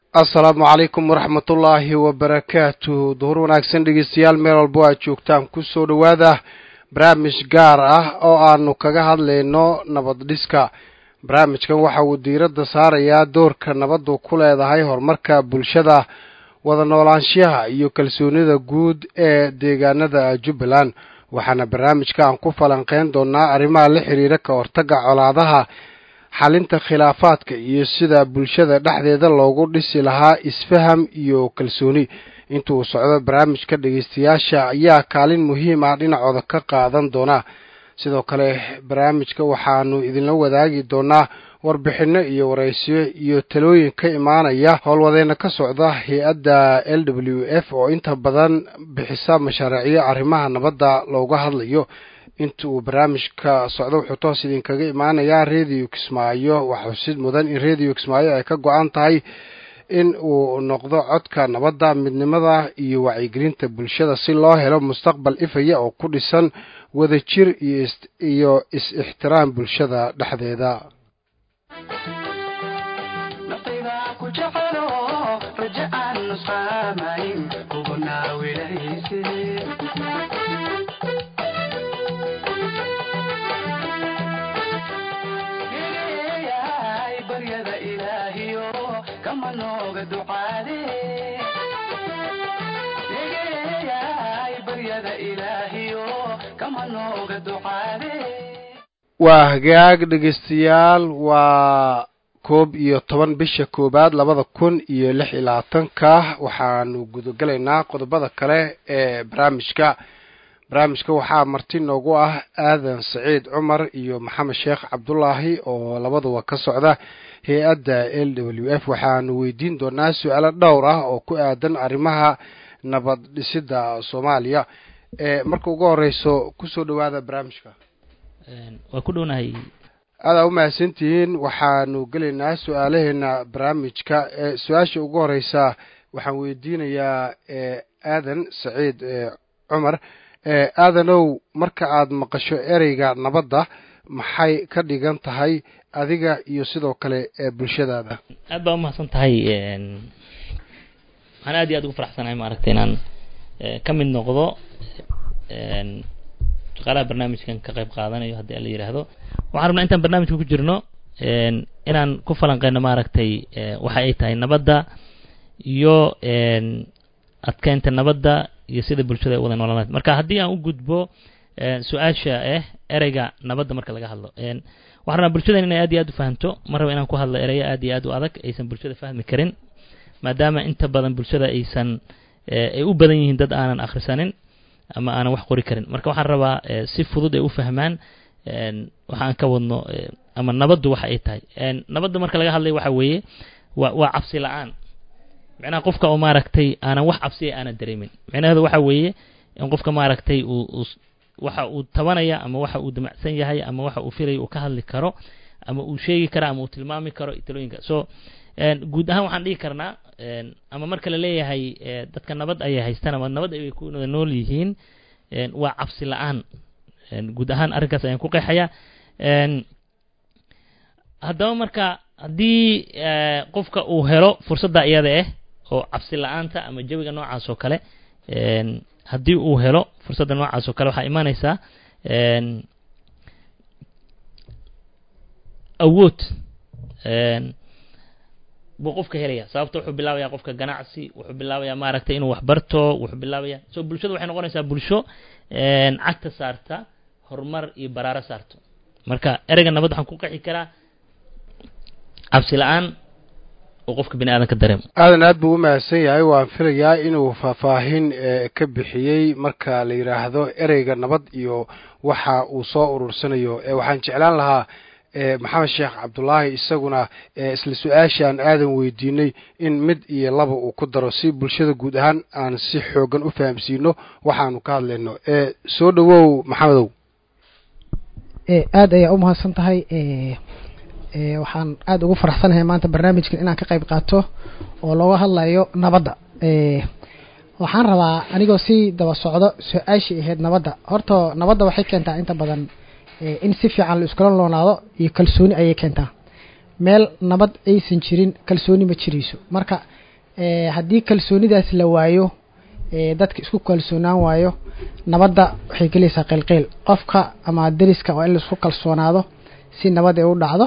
assalaamu calaykum waraxmatullaahi wabarakaatu duhur wanaagsan dhegeystayaal meel walbo aad joogtaan kusoo dhowaada barnaamij gaar ah oo aanu kaga hadlayno nabad dhiska barnaamijkan waxa uu diiradda saarayaa doorka nabaddu ku leedahay horumarka bulshada wada noolaanshaha iyo kalsoonida guud ee deegaanada jubbaland waxaana barnaamijka aan ku falanqeyn doonaa arrimaha la xiriira ka hortagga colaadaha xalinta khilaafaadka iyo sida bulshada dhexdeeda loogu dhisi lahaa isfaham iyo kalsooni inta uu socdo barnaamijka dhegeystayaasha ayaa kaalin muhiim ah dhinacooda ka qaadan doona sidoo kale barnaamijka waxaanu idinla wadaagi doonaa warbixinno iyo waraysiyo iyo talooyin ka imaanaya howlwadeena ka socda hay-adda l w f oo inta badan bixisa mashaariicyo arrimaha nabadda looga hadlayo inta uu barnaamijka socdo wuxuu toos idinkaga imaanayaa radio kismaayo waxaa xusid mudan in radio kismaayo ay ka go-an tahay in uu noqdo codka nabadda midnimada iyo wacyigelinta bulshada si loo helo mustaqbal ifaya oo ku dhisan wadajir iyo is-ixtiraam bulshada dhexdeeda waa hagaag dhegeystayaal waa koob iyo toban bisha koowaad labada kun iyo lix iyo labaatanka waxaanu gudagelaynaa qodobada kale ee barnaamijka barnaamijka waxaa marti noogu ah aadan saciid cumar iyo maxamed sheekh cabdulaahi oo labaduba ka socda hay-adda l w f waxaanu weydiin doonaa su-aalo dhowr ah oo ku aadan arrimaha nabad dhisidda soomaaliya marka ugu horeyso kusoo dhawaada barnaamijka waa ku dhownahay aadaa u mahadsantihiin waxaanu gelaynaa su-aalaheena barnaamijka su-aasha ugu horeysa waxaan weydiinayaa aadan saciid cumar aadanow marka aad maqasho ereyga nabadda maxay ka dhigan tahay adiga iyo sidoo kale bulshadaada aad baa umahadsan tahay waxaan aad iyo aad ugu faraxsanahay maaragtay inaan ka mid noqdo shaqaalaha barnaamijkan ka qayb qaadanayo haddii ala yidhaahdo waxaan rabnaa intaan barnaamijka ku jirno inaan ku falanqeyno maaragtay waxa ay tahay nabadda iyo adkeynta nabadda iyo sida bulshada ay wada noolaan marka haddii aan u gudbo su-aasha ah ereyga nabadda marka laga hadlo waxaan rabnaa bulshadan inay aad iyo aad u fahamto ma raba inaan ku hadlo ereyo aad iyo aad u adag aysan bulshada fahmi karin maadaama inta badan bulshada aysan ay u badan yihiin dad aanan akhrisanin ama aanan wax qori karin marka waxaan rabaa si fudud ay u fahmaan waxaan ka wadno ama nabaddu waxa ay tahay nabadda marka laga hadlayo waxa weeye wa waa cabsi la-aan micnaha qofka oo maaragtay aanan wax cabsiya aanan dareemin micnaheedu waxa weeye in qofka maaragtay uu waxa uu tabanaya ama waxa uu damacsan yahay ama waxa uu filaya uu ka hadli karo ama uu sheegi karo ama uu tilmaami karo talooyinka so guud ahaan waxaan dhihi karnaa ama marka la leeyahay dadka nabad ayay haystaan ama nabad ay ku wada nool yihiin waa cabsi la-aan guud ahaan arrinkaas ayaan ku qeexayaa haddaba marka haddii qofka uu helo fursadda iyada ah oo cabsi la-aanta ama jawiga noocaas oo kale haddii uu helo fursadda noocaas oo kale waxaa imaaneysaa awood buu qofka helaya sababto wuxuu bilaabaya qofka ganacsi wuxuu bilaabaya maaragtay inuu wax barto wuxuu bilaabaya so bulshada waxay noqonaysaa bulsho cagta saarta horumar iyo baraaro saarto marka ereyga nabad waxaan ku qexi karaa cabsi la-aan oo qofka bini aadan ka dareemo aadan aad buu u mahadsan yahay waan filayaa inuu faahfaahin ka bixiyey marka la yidhaahdo ereyga nabad iyo waxa uu soo urursanayo waxaan jeclaan lahaa maxamed sheekh cabdulaahi isaguna isla su-aashaan aadan weydiinay in mid iyo laba uu ku daro si bulshada guud ahaan aan si xoogan u fahamsiino waxaanu ka hadlayno soo dhawow maxamedow aad ayaa u mahadsan tahay waxaan aada ugu faraxsanahay maanta barnaamijkan inaan ka qayb qaato oo looga hadlayo nabadda waxaan rabaa anigoo si daba socdo su-aashii ahayd nabadda horta nabadda waxay keentaa inta badan in si fiican la iskula loonaado iyo kalsooni ayay keentaa meel nabad aysan jirin kalsooni ma jirayso marka haddii kalsoonidaas la waayo dadka isku kalsoonaan waayo nabadda waxay gelaysaa qilqiil qofka ama deriska waa in laisku kalsoonaado si nabad ay u dhacdo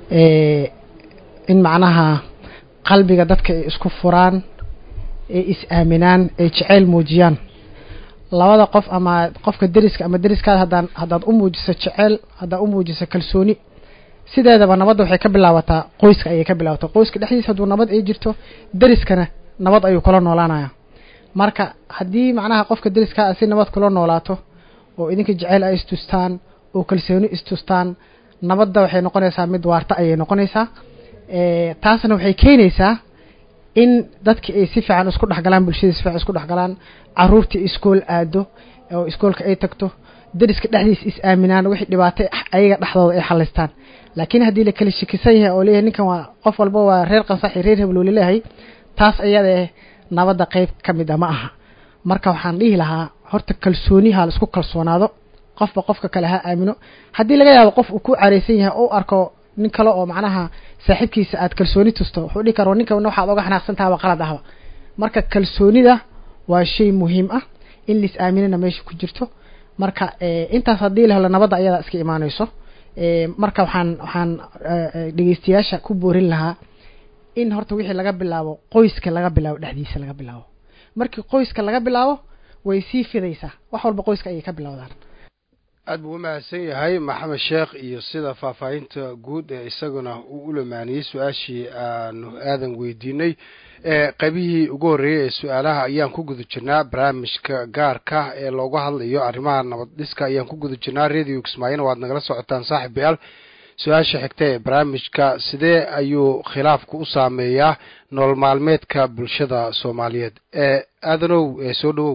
in macnaha qalbiga dadka ay isku furaan ay is-aaminaan ay jeceyl muujiyaan labada qof ama qofka deriska ama deriskaada haddaan haddaad u muujiso jeceyl haddaad u muujiso kalsooni sideedaba nabadda waxay ka bilaabataa qoyska ayay ka bilaabataa qoyska dhexdiisa hadduu nabad ay jirto deriskana nabad ayuu kula noolaanaya marka haddii macnaha qofka deriskaa si nabad kula noolaato oo idinka jeceyl ay istustaan oo kalsooni istustaan nabadda waxay noqonaysaa mid waarta ayay noqonaysaa taasna waxay keenaysaa in dadki ay si fiican isku dhexgalaan bulshadii si fiican isku dhexgalaan caruurtii iskool aado oo iskoolka ay tagto deriska dhexdiisa is aaminaan wixii dhibaatay ayaga dhexdooda ay xalistaan laakiin haddii la kala shakisan yahay oo leeyahay ninkan waa qof walba waa reer qansaxi reer heblow laleeyahay taas ayada eh nabadda qeyb ka mid a ma aha marka waxaan dhihi lahaa horta kalsooniha la isku kalsoonaado qofba qofka kale ha aamino haddii laga yaabo qof uu ku careysan yahay oo arko nin kale oo macnaha saaxiibkiisa aad kalsooni tusto wuxuu dhihi kara ninkan waxaad oga xanaaqsantaha waa qalad ahba marka kalsoonida waa shay muhiim ah in lais aaminana meesha ku jirto marka intaas haddii la helo nabadda ayadaa iska imaaneyso marka waxaan waxaan dhegeystayaasha ku boorin lahaa in horta wixii laga bilaabo qoyska laga bilaabo dhexdiisa laga bilaabo markii qoyska laga bilaabo way sii fidaysaa wax walba qoyska ayay ka bilowdaan aad buu u mahadsan yahay maxamed sheekh iyo sida faahfaahinta guud ee isaguna uu u lamaaniyey su-aashii aanu aadan weydiinay qaybihii ugu horreeyey ee su-aalaha ayaan ku guda jirnaa barnaamijka gaarka ee looga hadlayo arrimaha nabad dhiska ayaan ku guda jirnaa radio kismaayona waad nagala socotaan saaxib yaal su-aasha xigta ee barnaamijka sidee ayuu khilaafku u saameeyaa nolol maalmeedka bulshada soomaaliyeed ee aadanow soo dhawow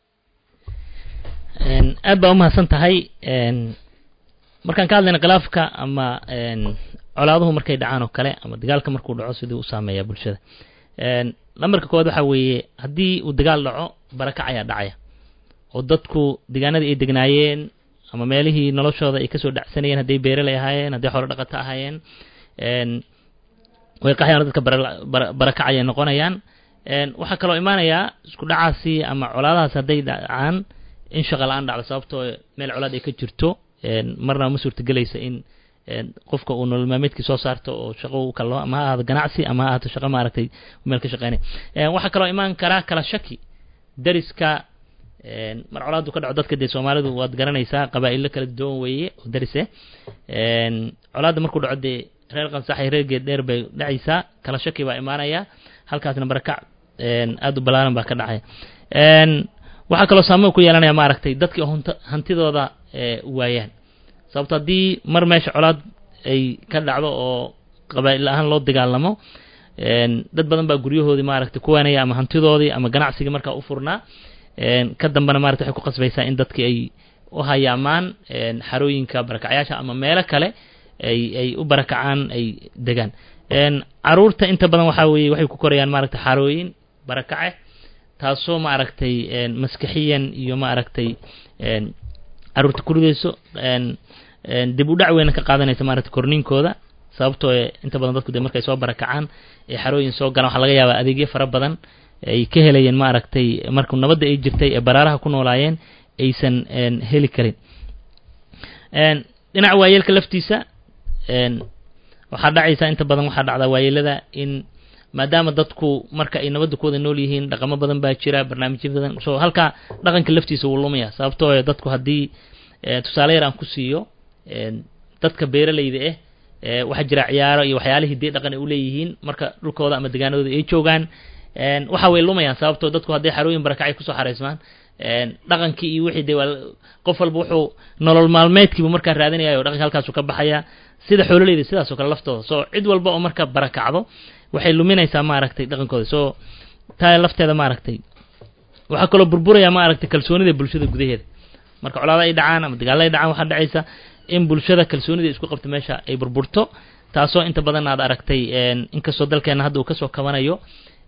aad baa umahadsan tahay markaan ka hadlayna khilaafka ama colaaduhu markay dhacaan oo kale ama dagaalka markuu dhaco siduu u saameeyaa bulshada lambarka koowaad waxaa weeye haddii uu dagaal dhaco barakac ayaa dhacaya oo dadku deegaanadii ay degnaayeen ama meelihii noloshooda ay kasoo dhacsanayeen hadday beeraley ahaayeen hadday xoolo dhaqato ahaayeen way qaxayaan dadka barakac ayay noqonayaan waxaa kaloo imaanayaa isku dhacaasi ama colaadahaas hadday dhacaan in shaqa la-aan dhacdo sababtoo meel colaad ay ka jirto marna ma suurtagelaysa in qofka uu nolol maalmeedkii soo saarto oo shaqo u kalo ama ha ahaado ganacsi ama ha ahaato shaqo maaragtay meel ka shaqeynay waxaa kaloo imaan karaa kala shaki dariska mar colaadu ka dhaco dadka dee soomaalidu waad garanaysaa qabaa'ilo kala duwan weeye oo darise colaadda markuu dhaco dee reer qansaxay reer geed dheer bay dhacaysaa kala shaki baa imaanaya halkaasna barakac aada u balaaran baa ka dhacaya waxaa kaloo saameyn ku yeelanaya maaragtay dadkii hnt hantidooda waayaan sababto haddii mar meesha colaad ay ka dhacdo oo qabaa'il ahaan loo dagaalamo dad badan baa guryahoodii maaragtay ku waanaya ama hantidoodii ama ganacsigii markaa u furnaa ka dambena marata waxay ku qasbaysaa in dadkii ay u hayaamaan xarooyinka barakacyaasha ama meelo kale ay ay u barakacaan ay degaan caruurta inta badan waxaa weeye waxay ku korayaan maaragtay xarooyin barakace taasoo maaragtay maskaxiyan iyo maaragtay caruurta kuridayso dib u dhac weyna ka qaadanaysa maaragtay korniinkooda sababtoo inta badan dadku de markay soo barakacaan ee xarooyin soo galaan waxaa laga yaabaa adeegyo fara badan ay ka helayeen maaragtay markuu nabadda ay jirtay ee baraaraha ku noolaayeen aysan heli karin dhinaca waayeelka laftiisa waxaa dhacaysa inta badan waxaa dhacdaa waayeelada in maadaama dadku marka ay nabadda ku wada nool yihiin dhaqamo badan baa jira barnaamijyo badan so halkaa dhaqanka laftiisa wuu lumaya sababtoo dadku haddii tusaale yar aan ku siiyo dadka beeralayda ah waxaa jira ciyaaro iyo waxyaalihii dee dhaqan ay uleeyihiin marka dhulkooda ama degaanadooda ay joogaan waxa way lumayaan sababtoo dadku hadday xarooyin barakacay kusoo xaraysmaan dhaqankii iyo wixii dee waa qof walba wuxuu nolol maalmeedkiibu markaa raadinaya o dhaqanka halkaasu ka baxaya sida xoololeyda sidaas oo kale laftooda so cid walba oo marka barakacdo waxay luminaysaa maaragtay dhaqankooda so taa lafteeda maaragtay waxaa kaloo burburaya maaragtay kalsoonida bulshada gudaheeda marka colaada ay dhacaan ama dagaalla ay dhacaan waxaa dhacaysa in bulshada kalsoonida isku qabto meesha ay burburto taasoo inta badan aad aragtay inkastoo dalkeena hadda uu kasoo kabanayo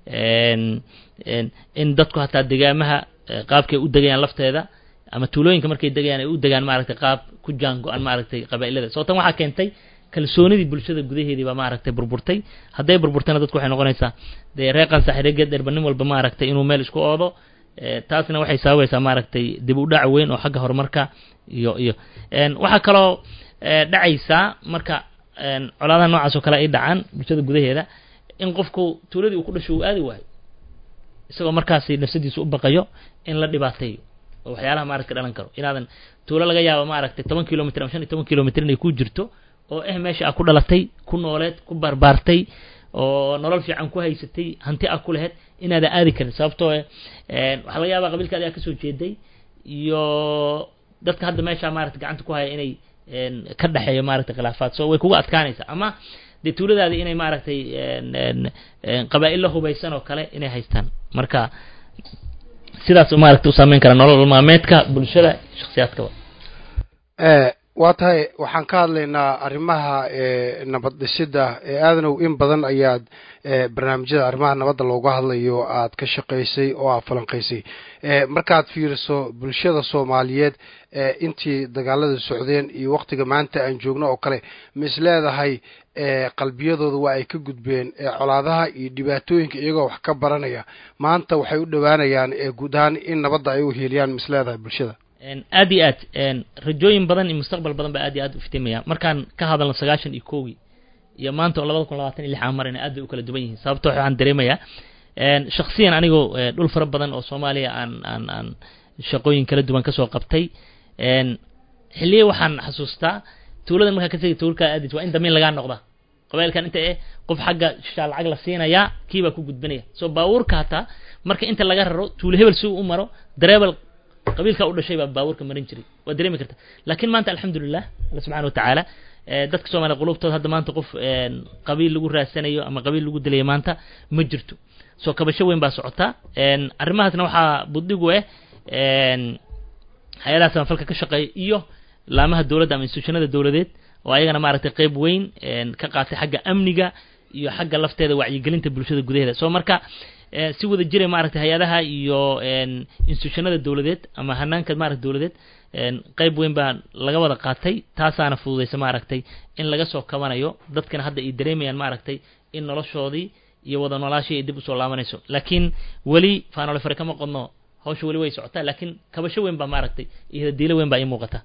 in dadku hataa degaamaha qaabkay u degayaan lafteeda ama tuulooyinka markay degayaan ay u degaan maaragtay qaab ku jaan go-an maaragtay qabaa'ilada soo tan waxaa keentay kalsoonidii bulshada gudaheedii baa maaragtay burburtay hadday burburtayna dadku waxay noqonaysaa dee reeqan saaxiiregeed dherba nin walba maaragtay inuu meel isku oodo taasna waxay sababaysaa maaragtay dib u dhac weyn oo xagga horumarka iyo iyo waxaa kaloo dhacaysaa marka colaadaha noocaas oo kale ay dhacaan bulshada gudaheeda in qofku tuuladii uu ku dhasho uu aadi waayo isagoo markaasi nafsadiisa u baqayo in la dhibaateeyo oo waxyaalaha maaragta dhalan karo inaadan tuulo laga yaabo maaragtay toban kilomitr ama shan iyo toban kilomitr inay ku jirto oo eh meesha a ku dhalatay ku nooleed ku barbaartay oo nolol fiican ku haysatay hanti a ku laheyd inaadan aadi karin sababtoo waxaa laga yaabaa qabiilka adigaa kasoo jeeday iyo dadka hadda meesha maarata gacanta ku haya inay ka dhexeeyo maaragtay khilaafaad so way kuga adkaanaysaa ama dee tuuladaadi inay maaragtay qabaa'il la hubaysan oo kale inay haystaan marka sidaas maaragtay u saameyn karaa nolol maalmeedka bulshada shaksiyaadkaba waa tahay waxaan ka hadlaynaa arrimaha nabad dhisidda ee aadanow in badan ayaad barnaamijyada arrimaha nabadda looga hadlayo aad ka shaqaysay oo aad falanqaysay markaad fiiriso bulshada soomaaliyeed intii dagaalada socdeen iyo waktiga maanta aan joogno oo kale ma is leedahay qalbiyadooda waa ay ka gudbeen colaadaha iyo dhibaatooyinka iyagoo wax ka baranaya maanta waxay u dhowaanayaan guud ahaan in nabadda ay u hiiliyaan ma is leedahay bulshada aad iyo aad rajooyin badan iyo mustaqbal badan baa aad iyo aad u iftiimaya markaan ka hadalno sagaashan iyo kowgii iyo maanta oo labada kun labaatan iyo lix aan marayna aad bay u kala duwan yihiin sababto waxaan dareemayaa shaksiyan anigoo dhul fara badan oo soomaaliya aan aan aan shaqooyin kala duwan kasoo qabtay xilliye waxaan xasuustaa tuuladan markaa ka tegi tuulkaa aadis waa in damiin lagaa noqda qabailkan inta eh qof xagga shaa lacag la siinayaa kii baa ku gudbanaya soo baabuurka hataa marka inta laga raro tuulo hebel si uu u maro dareebel qabiilka u dhashay baa baabuurka marin jiray waa dareemi karta laakiin maanta alxamdulilah alla subxana watacaala dadka soomaliya qulubtooda hadda maanta qof qabiil lagu raadsanayo ama qabiil lagu dilayo maanta ma jirto soo kabasho weyn baa socota arrimahaasna waxaa buddigu eh hay-adaha samafalka ka shaqeeya iyo laamaha dowladda ama institutionada dowladeed oo ayagana maaragtay qeyb weyn ka qaatay xagga amniga iyo xagga lafteeda wacyigelinta bulshada gudaheeda soo marka si wada jiray maaragtay hay-adaha iyo institutionada dowladeed ama hanaanka maarata dowladeed qeyb weyn baa laga wada qaatay taasaana fududaysa maaragtay in laga soo kabanayo dadkana hadda ay dareemayaan maaragtay in noloshoodii iyo wada noolaashii ay dib usoo laabanayso laakiin weli faanole fare kama qodno hawsha weli way socotaa laakiin kabasho weyn baa maaragtay iyo hadiilo weyn baa ii muuqata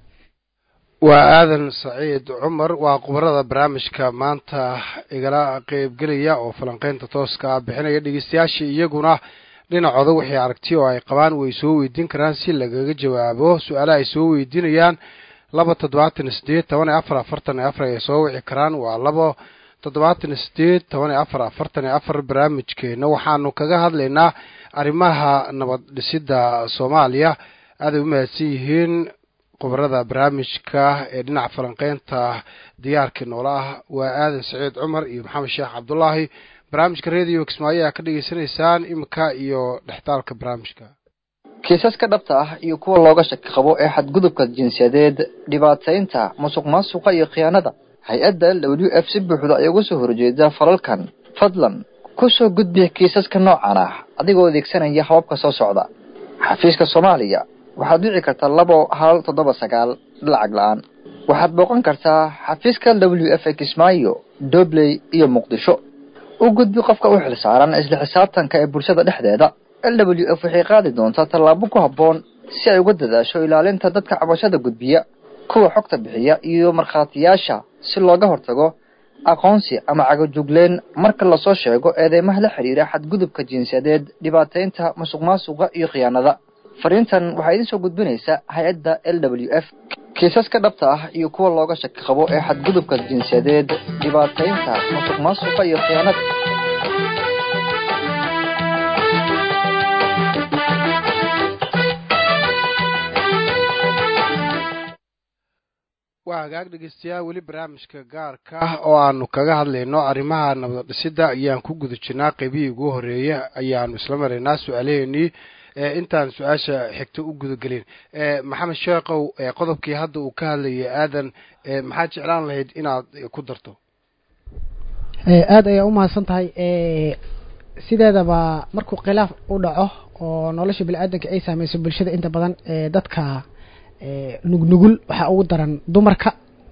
waa aadan saciid cumar waa khubarada barnaamijka maanta igala qeybgelaya oo falanqeynta tooska ah bixinaya dhegeystayaasha iyaguna dhinacooda wixii aragti oo ay qabaan way soo weydiin karaan si lagaga jawaabo su-aalaha ay soo weydiinayaan laba toddobaatan iyo sideed toban iyo afar afartan iyo afar ay soo wici karaan waa labo toddobaatan iyo sideed toban iyo afar afartan iyo afar barnaamijkeena waxaanu kaga hadlaynaa arrimaha nabad dhisidda soomaaliya aaday u mahadsan yihiin khubarada barnaamijka ee dhinaca falanqeynta diyaarkii noola ah waa aadan saciid cumar iyo maxamed sheekh cabdulaahi barnaamijka radio kismaayo ayaa ka dhegeysanaysaan imika iyo dhextaalka barnaamijka kiisaska dhabta ah iyo kuwa looga shaki qabo ee xadgudubka jinsiyadeed dhibaataynta musuq maasuqa iyo khiyaanada hay-adda w f si buuxda ay uga soo horjeeda falalkan fadlan ku soo gudbi kiisaska noocan ah adigoo adeegsanaya hababka soo socda xafiiska soomaaliya waxaad wici kartaa labo hal toddoba sagaal lacag la-aan waxaad booqan kartaa xafiiska w f ee kismaayo dobley iyo muqdisho u gudbi qofka u xil saaran isla xisaabtanka ee bulshada dhexdeeda l w f waxay qaadi doontaa tallaabo ku habboon si ay uga dadaasho ilaalinta dadka cabashada gudbiya kuwa xogta bixiya iyo markhaatiyaasha si looga hortago aqoonsi ama cagajugleen marka lasoo sheego eedeymaha la xidhiira xadgudubka jinsiyadeed dhibaataynta musuq maasuqa iyo khiyaanada fariintan waxaa idiin soo gudbinaysa hay-adda l w f kiisaska dhabta ah iyo kuwa looga shaki qabo ee xadgudubka jinsiyadeed dhibaataynta musuq maasuqa iyo khiyaanada waa hagaag dhegeystayaal weli barnaamijka gaarka ah oo aanu kaga hadlayno arrimaha nabad dhisidda ayaan ku guda jirnaa qeybihii ugu horeeya ayaanu isla maraynaa su-aalaheenii intaan su-aasha xigto u gudagelin maxamed sheekhow qodobkii hadda uu ka hadlayay aadan maxaad jeclaan lahayd inaad ku darto aada ayaa umahadsan tahay sideedaba markuu khilaaf u dhaco oo nolosha bini-aadanka ay saameyso bulshada inta badan dadka nugnugul waxaa ugu daran dumarka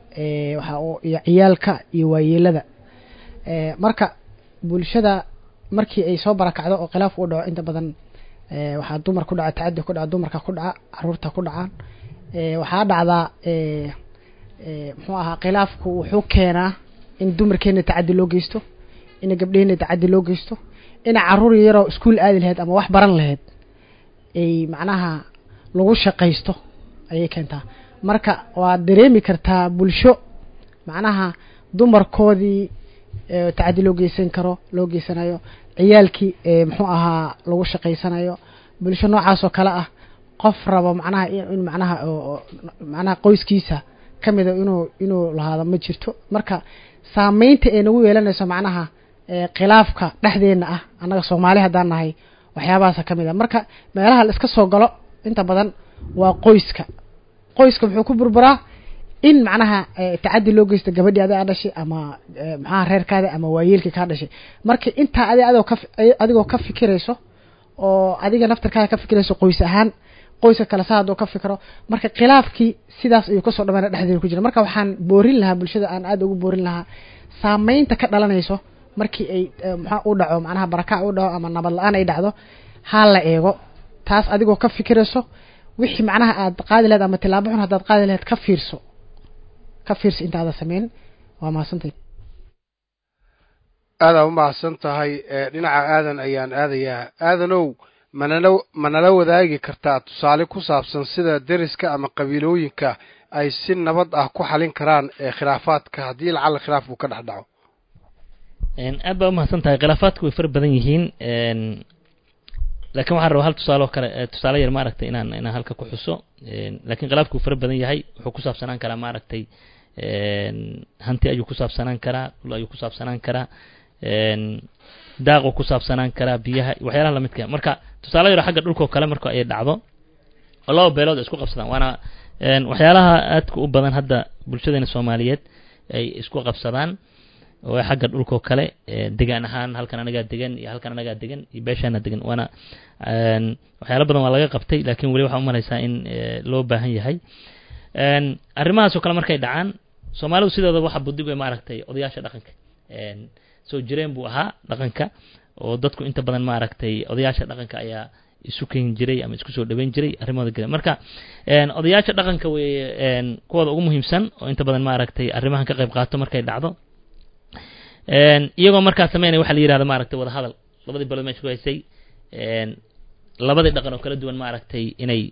waxa iyo ciyaalka iyo waayeelada marka bulshada markii ay soo barakacdo oo khilaaf u dhaco inta badan waxaa dumar ku dhaca tacadi ku dhaca dumarka ku dhaca caruurta ku dhacaan waxaa dhacdaa muxuu ahaa khilaafku wuxuu keenaa in dumarkeena tacadi loo geysto ina gabdheheena tacadi loo geysto ina caruur yaroo iskuol aadi lahayd ama wax baran lahayd ay macnaha lagu shaqaysto ayay keentaa marka waad dareemi kartaa bulsho macnaha dumarkoodii tacadi loo geysan karo loo geysanayo ciyaalkii muxuu ahaa lagu shaqaysanayo bulsho noocaas oo kale ah qof rabo macnaha in macnaha macnaha qoyskiisa kamida inuu inuu lahaado ma jirto marka saameynta ay nagu yeelanayso macnaha khilaafka dhexdeena ah annaga soomaali haddaan nahay waxyaabahaasa kamid a marka meelaha la iska soo galo inta badan waa qoyska qoyska muxuu ku burburaa in macnaha tacadi loo geysto gabadhii adaa dhashay ama maxaha reerkaada ama waayeelkii kaa dhashay marka intaa adi adoo ka adigoo ka fikirayso oo adiga naftarkaada ka fikirayso qoys ahaan qoyska kale saa hadduu ka fikro marka khilaafkii sidaas ayuu kasoo dhamayna dhexdeeda ku jira marka waxaan boorin lahaa bulshada aan aada ugu boorin lahaa saameynta ka dhalanayso markii ay maxaa u dhaco macnaha barakac u dhaco ama nabad la-aan ay dhacdo ha la eego taas adigoo ka fikirayso wixii macnaha aad qaadi lahayd ama tilaabo xun haddaad qaadi lahayd ka fiirso ka fiirso intaada sameyn waa mahadsantay aadaa u mahadsan tahay dhinaca aadan ayaan aadayaa aadanow manala manala wadaagi kartaa tusaale ku saabsan sida deriska ama qabiilooyinka ay si nabad ah ku xalin karaan ee khilaafaadka haddii lacala khilaaf uu ka dhex dhaco aad baa umahadsan tahay khilaafaadku way fara badan yihiin lakin waxaan rabaa hal tusaale oo kale tusaale yar maaragtay inaan inaan halka ku xuso lakin khilaafku wuu fara badan yahay wuxuu ku saabsanaan karaa maaragtay hanti ayuu ku saabsanaan karaa dhul ayuu ku saabsanaan karaa daaquu ku saabsanaan karaa biyaha waxyaalaha lamidka marka tusaale yaro xagga dhulkao kale marka ay dhacdo oo laba beelood ay isku qabsadaan waana waxyaalaha aadka u badan hadda bulshadeena soomaaliyeed ay isku qabsadaan oo xagga dhulkao kale degaan ahaan halkan anagaa degan iyo halkan anagaa degan iyo beeshaana degan waana waxyaala badan waa laga qabtay lakin weli waxaa umalaysaa in loo baahan yahay arrimahaasoo kale markay dhacaan soomaalidu sideeda waxa budigo maaragtay odayaasha dhaqanka soo jireen buu ahaa dhaqanka oo dadku inta badan maaragtay odayaasha dhaqanka ayaa isu ken jiray ama isku soo dhaweyn jiray arrimooda gale marka odayaasha dhaqanka wey kuwooda ugu muhiimsan oo inta badan maaragtay arrimahan ka qayb qaato markay dhacdo iyagoo markaa sameynaya waxa la yihahda maaragtay wada hadal labadii belood meesha ku haysay labadii dhaqan oo kala duwan maaragtay inay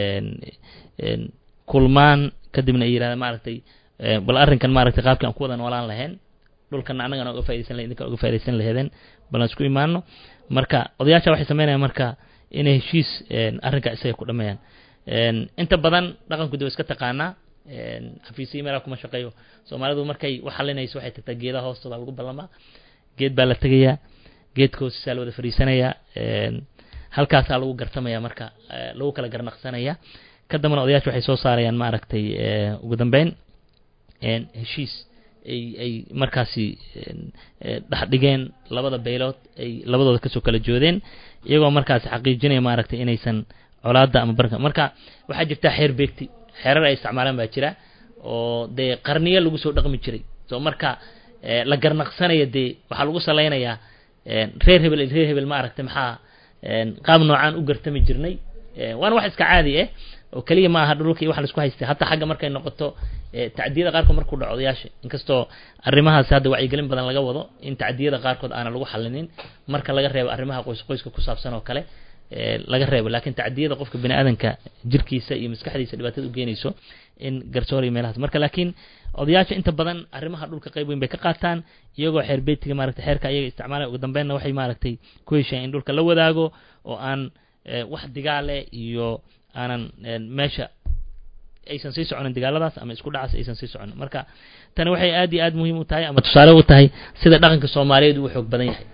kulmaan kadibna ay yidhahda maaragtay bal arrinkan maaragtay qaabkii aan ku wada noolaan lahayn dhulkana annagana uga faidaysan lahen idinkan uga faidaysan laheedeen bal aan isku imaano marka odayaasha waxay sameynayaan marka inay heshiis arrinka isaga ku dhameeyaan inta badan dhaqanku de wa iska taqaanaa xafiisiyi meelaa kuma shaqeeyo soomaalidu markay wax xalinayso waxay tagtaa geedaha hoostooda lagu ballamaa geed baa la tegayaa geedka hoostisaa la wada fadhiisanayaa halkaasaa lagu gartamaya marka lagu kala garnaqsanaya ka dambana odayaasha waxay soo saarayaan maaragtay ugu dambeyn heshiis ay ay markaasi dhex dhigeen labada baylood ay labadooda kasoo kala joodeen iyagoo markaasi xaqiijinaya maaragtay inaysan colaada ama barka marka waxaa jirta xeer beegti xeerar ay isticmaalaan baa jira oo dee qarniyo lagu soo dhaqmi jiray so marka la garnaqsanaya dee waxaa lagu salaynayaa reer hebel reer hebel maaragtay maxaa qaab noocaan u gartami jirnay waana wax iska caadi ah oo keliya ma aha dhulka iyo wax laisku haystay hataa xagga markay noqoto tacdiyada qaarkood markuu dhaco odayaasha inkastoo arrimahaas hadda wacyigelin badan laga wado in tacdiyada qaarkood aana lagu xalinin marka laga reebo arrimaha qoys qoyska ku saabsan oo kale laga reebo lakin tacdiyada qofka bini aadanka jirkiisa iyo maskaxdiisa dhibaatada ugeynayso in garsoor iyo meelahaas marka laakiin odayaasha inta badan arrimaha dhulka qayb weyn bay ka qaataan iyagoo xeer beytiga maaragtay xeerka ayaga isticmaalaya ugu dambeynna waxay maaragtay ku heshaen in dhulka la wadaago oo aan wax digaale iyo aanan meesha aysan sii soconin dagaaladaas ama isku dhacaas aysan sii soconin marka tani waxay aad iyo aad muhiim u tahay ama tusaale u tahay sida dhaqanka soomaaliyeed uu xoog badan yahay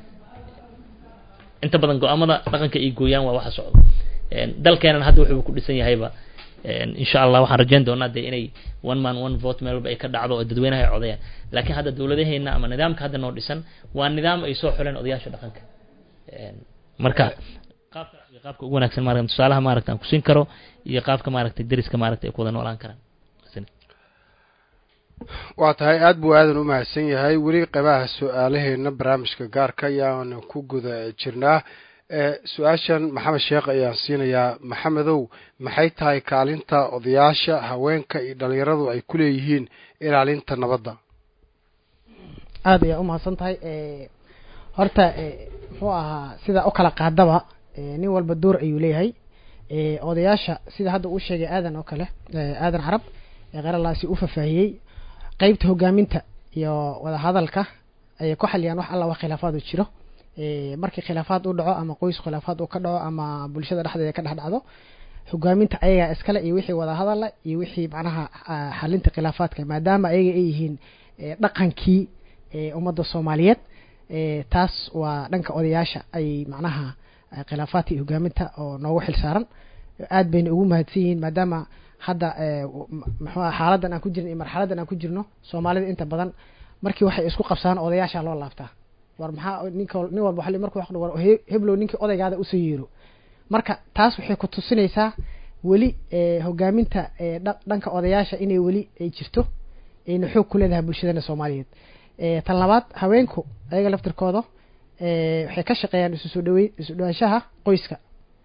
inta badan go-aamada dhaqanka ay gooyaan waa waxa socdo dalkeenan hadda wuxuu ku dhisan yahayba insha allah waxaan rajayn doonaa dee inay one man one vote meel walba ay ka dhacdo oo dadweynaha ay codayaan laakiin hadda dawladaheena ama nidaamka hadda noo dhisan waa nidaam ay soo xuleen odayaasha dhaqanka marka qaabka iyo qaabka ugu wanaagsan maarata tusaalaha maaragta aan kusin karo iyo qaabka maaragtay deriska maaragta ay ku wada noolaan karaan waa tahay aada buu aadan u mahadsan yahay weli qeybaha su-aalaheena barnaamijka gaarka ayaanu ku guda jirnaa su-aashan maxamed sheekh ayaan siinayaa maxamedow maxay tahay kaalinta odayaasha haweenka iyo dhalinyaradu ay ku leeyihiin ilaalinta nabadda aada ayaa umahadsan tahay horta muxuu ahaa sida u kala qaadaba nin walba door ayuu leeyahay odayaasha sida hadda uu sheegay aadan oo kale aadan carab eeqeralaasi u fafaahiyey qeybta hogaaminta iyo wadahadalka ayay ku xaliyaan wax alla wax khilaafaad u jiro markii khilaafaad u dhaco ama qoys khilaafaad uu ka dhaco ama bulshada dhexdeeda ka dhex dhacdo hogaaminta ayagaa iskale iyo wixii wadahadala iyo wixii macnaha xalinta khilaafaadka maadaama ayaga ay yihiin dhaqankii ummadda soomaaliyeed taas waa dhanka odayaasha ay macnaha khilaafaadka iyo hogaaminta oo noogu xil saaran aad bayna ugu mahadsan yihiin maadaama hadda muxua xaaladan aan ku jirno iyo marxaladan aan ku jirno soomaalida inta badan markii waxay isku qabsaan odayaasha loo laabtaa war maxaa ninka nin walba wa marku wa war heblow ninkii odaygaada usoo yeero marka taas waxay ku tusinaysaa weli hogaaminta dhanka odayaasha inay weli ay jirto ayna xoog ku leedahay bulshadana soomaaliyeed tan labaad haweenku ayaga laftirkooda waxay ka shaqeeyaan isu soo dhaweyn isu dhawaanshaha qoyska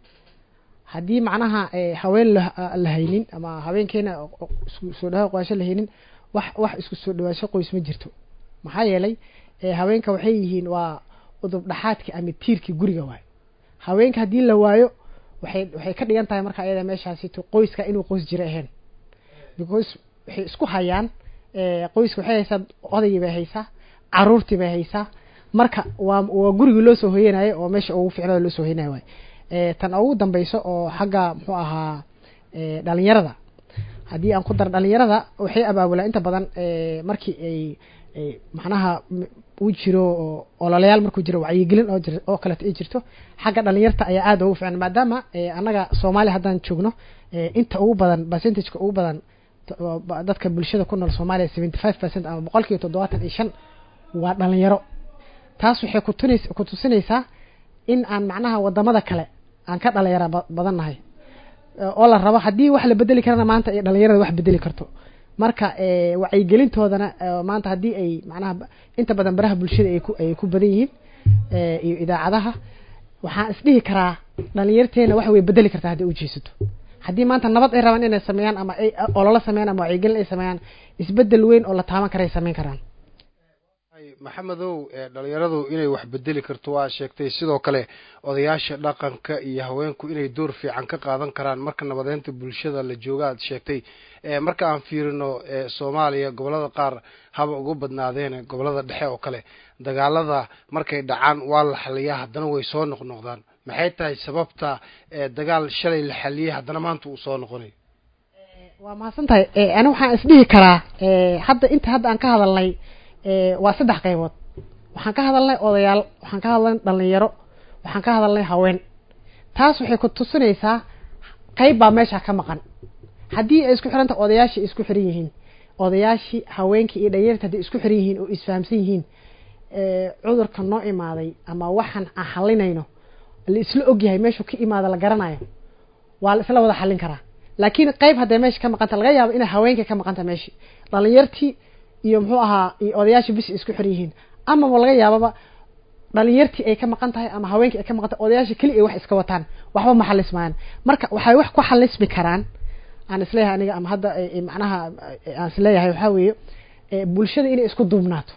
haddii macnaha haween la haynin ama haweenkeena isku soo dhawa qoysho la haynin wax wax isku soo dhawaansho qoys ma jirto maxaa yeelay haweenka waxay yihiin waa udub dhaxaadki ama tiirkii guriga waayo haweenka haddii la waayo waxay waxay ka dhigan tahay marka ayada meeshaasito qoyska inuu qoys jiro ahayn because waxay isku hayaan qoyska waxay haysaa odaygii bay haysaa caruurtii bay haysaa marka waa waa gurigii loo soo hoyanayo oo meesha ugu ficnada loo soo hoyanayo waay tan ugu dambeyso oo xagga muxuu ahaa dhalinyarada haddii aan ku daro dhalinyarada waxay abaabulaan inta badan markii ay macnaha uu jiro ololayaal markuu jiro wacyigelin oo jir oo kaleeto ay jirto xagga dhalinyarta ayaa aada ugu fiican maadaama annaga soomaaliya haddaan joogno inta ugu badan percentageka ugu badan dadka bulshada ku nool soomaaliya seventy five percent ama boqol kiiba toddobaatan iyo shan waa dhalinyaro taas waxay kutunays ku tusinaysaa in aan macnaha wadamada kale aan ka dhalinyara badan nahay oo la rabo haddii wax la bedeli karana maanta ay dhalinyarada wax bedeli karto marka wacyigelintoodana maanta haddii ay macnaha inta badan baraha bulshada ay ku ay ku badan yihiin iyo idaacadaha waxaan isdhihi karaa dhalinyarteena wax way bedeli kartaa hadday ujeesato haddii maanta nabad ay rabaan inay sameeyaan ama ay ololo sameeyaan ama wacyigelin ay sameeyaan isbedel weyn oo la taaban kara ay sameyn karaan maxamedow dhalinyaradu inay wax bedeli karto waa sheegtay sidoo kale odayaasha dhaqanka iyo haweenku inay door fiican ka qaadan karaan marka nabadeynta bulshada la jooga aad sheegtay marka aan fiirino soomaaliya gobolada qaar haba ugu badnaadeen gobolada dhexe oo kale dagaalada markay dhacaan waa la xaliyaa haddana way soo noqnoqdaan maxay tahay sababta dagaal shalay la xaliyay haddana maanta uu soo noqonayo waa mahadsan tahay ani waxaan isdhihi karaa hadda inta hadda aan ka hadalnay waa saddex qaybood waxaan ka hadalnay odayaal waxaan ka hadalnay dhalinyaro waxaan ka hadalnay haween taas waxay ku tusinaysaa qayb baa meesha ka maqan haddii ay isku xiranta odayaashii isku xiran yihiin odayaashii haweenkii iyo dhalinyarta hadday isku xiran yihiin oo isfahamsan yihiin cudurka noo imaaday ama waxaan aan xalinayno la isla ogyahay meeshuu ka imaada la garanayo waa la isla wada xallin karaa laakiin qayb hadday meesha ka maqanta laga yaabo inay haweenka ka maqanta meeshii dhalinyartii iyo muxuu ahaa iyo odayaashii bis isku xiran yihiin amaba laga yaababa dhalinyartii ay ka maqan tahay ama haweenkii ay ka maqan tahay odayaashii keli ay wax iska wataan waxba ma xalismayaan marka waxay wax ku xalismi karaan aan isleeyahay aniga ama hadda macnaha aan isleeyahay waxaa weeye bulshada inay isku duubnaato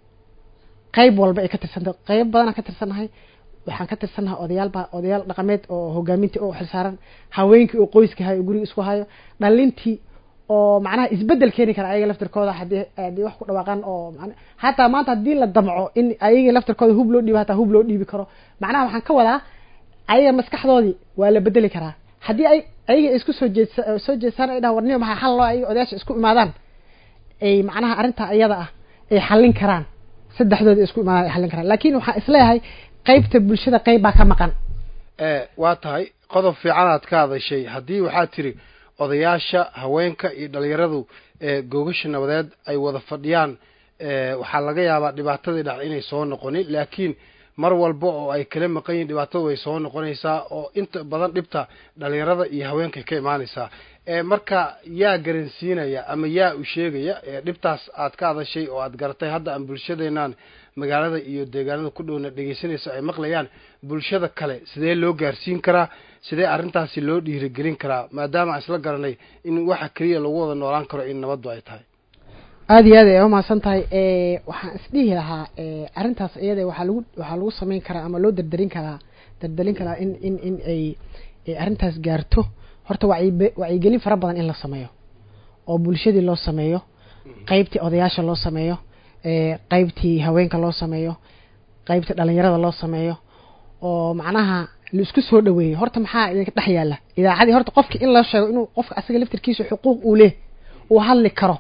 qayb walba ay ka tirsantahay qayb badanaan ka tirsannahay waxaan ka tirsannahay odayaal baa odayaal dhaqameed oo hogaamintii oo xilsaaran haweenkii oo qoyska hayo guriga isku hayo dhalintii oo macnaha isbedel keeni kara ayaga laftirkooda hadii hadii wax ku dhawaaqaan oo hataa maanta haddii la damco in ayaga laftirkooda hub loo dhiibo hataa hub loo dhiibi karo macnaha waxaan ka wadaa ayaga maskaxdoodii waa la bedeli karaa haddii ay ayaga isku soo jeedsa soo jeedsaan ay dhahan warnimo maxaa xal loo ayaga odayaasha isku imaadaan ay macnaha arrintaa iyada ah ay xallin karaan saddexdooda isku imaadaan ay xallin karaan laakiin waxaan isleeyahay qaybta bulshada qayb baa ka maqan waa tahay qodob fiican aad ka hadashay haddii waxaad tiri odayaasha haweenka iyo dhalinyaradu googasha nabadeed ay wada fadhiyaan waxaa laga yaabaa dhibaatadii dhac inay soo noqonin laakiin mar walba oo ay kala maqan yihin dhibaatadu way soo noqonaysaa oo inta badan dhibta dhalinyarada iyo haweenkay ka imaanaysaa marka yaa garansiinaya ama yaa u sheegaya dhibtaas aad ka hadashay oo aad garatay hadda aan bulshadeenaan magaalada iyo deegaanada ku dhowna dhegeysanayso ay maqlayaan bulshada kale sidee loo gaarsiin karaa sidee arrintaasi loo dhiirigelin karaa maadaama aan isla garanay in waxa keliya lagu wada noolaan karo in nabaddu ay tahay aada iyo aad ay umahadsan tahay waxaan isdhihi lahaa arrintaas iyada waxaa lagu waxaa lagu samayn karaa ama loo dardarin karaa dardarin karaa in in in ay arrintaas gaarto horta wacyi wacyigelin fara badan in la sameeyo oo bulshadii loo sameeyo qeybtii odayaasha loo sameeyo qeybtii haweenka loo sameeyo qeybtii dhalinyarada loo sameeyo oo macnaha laisku soo dhaweeyo horta maxaa idinka dhex yaalla idaacadii horta qofki in loo sheego inuu qofka asaga laftirkiisa xuquuq uu leh uu hadli karo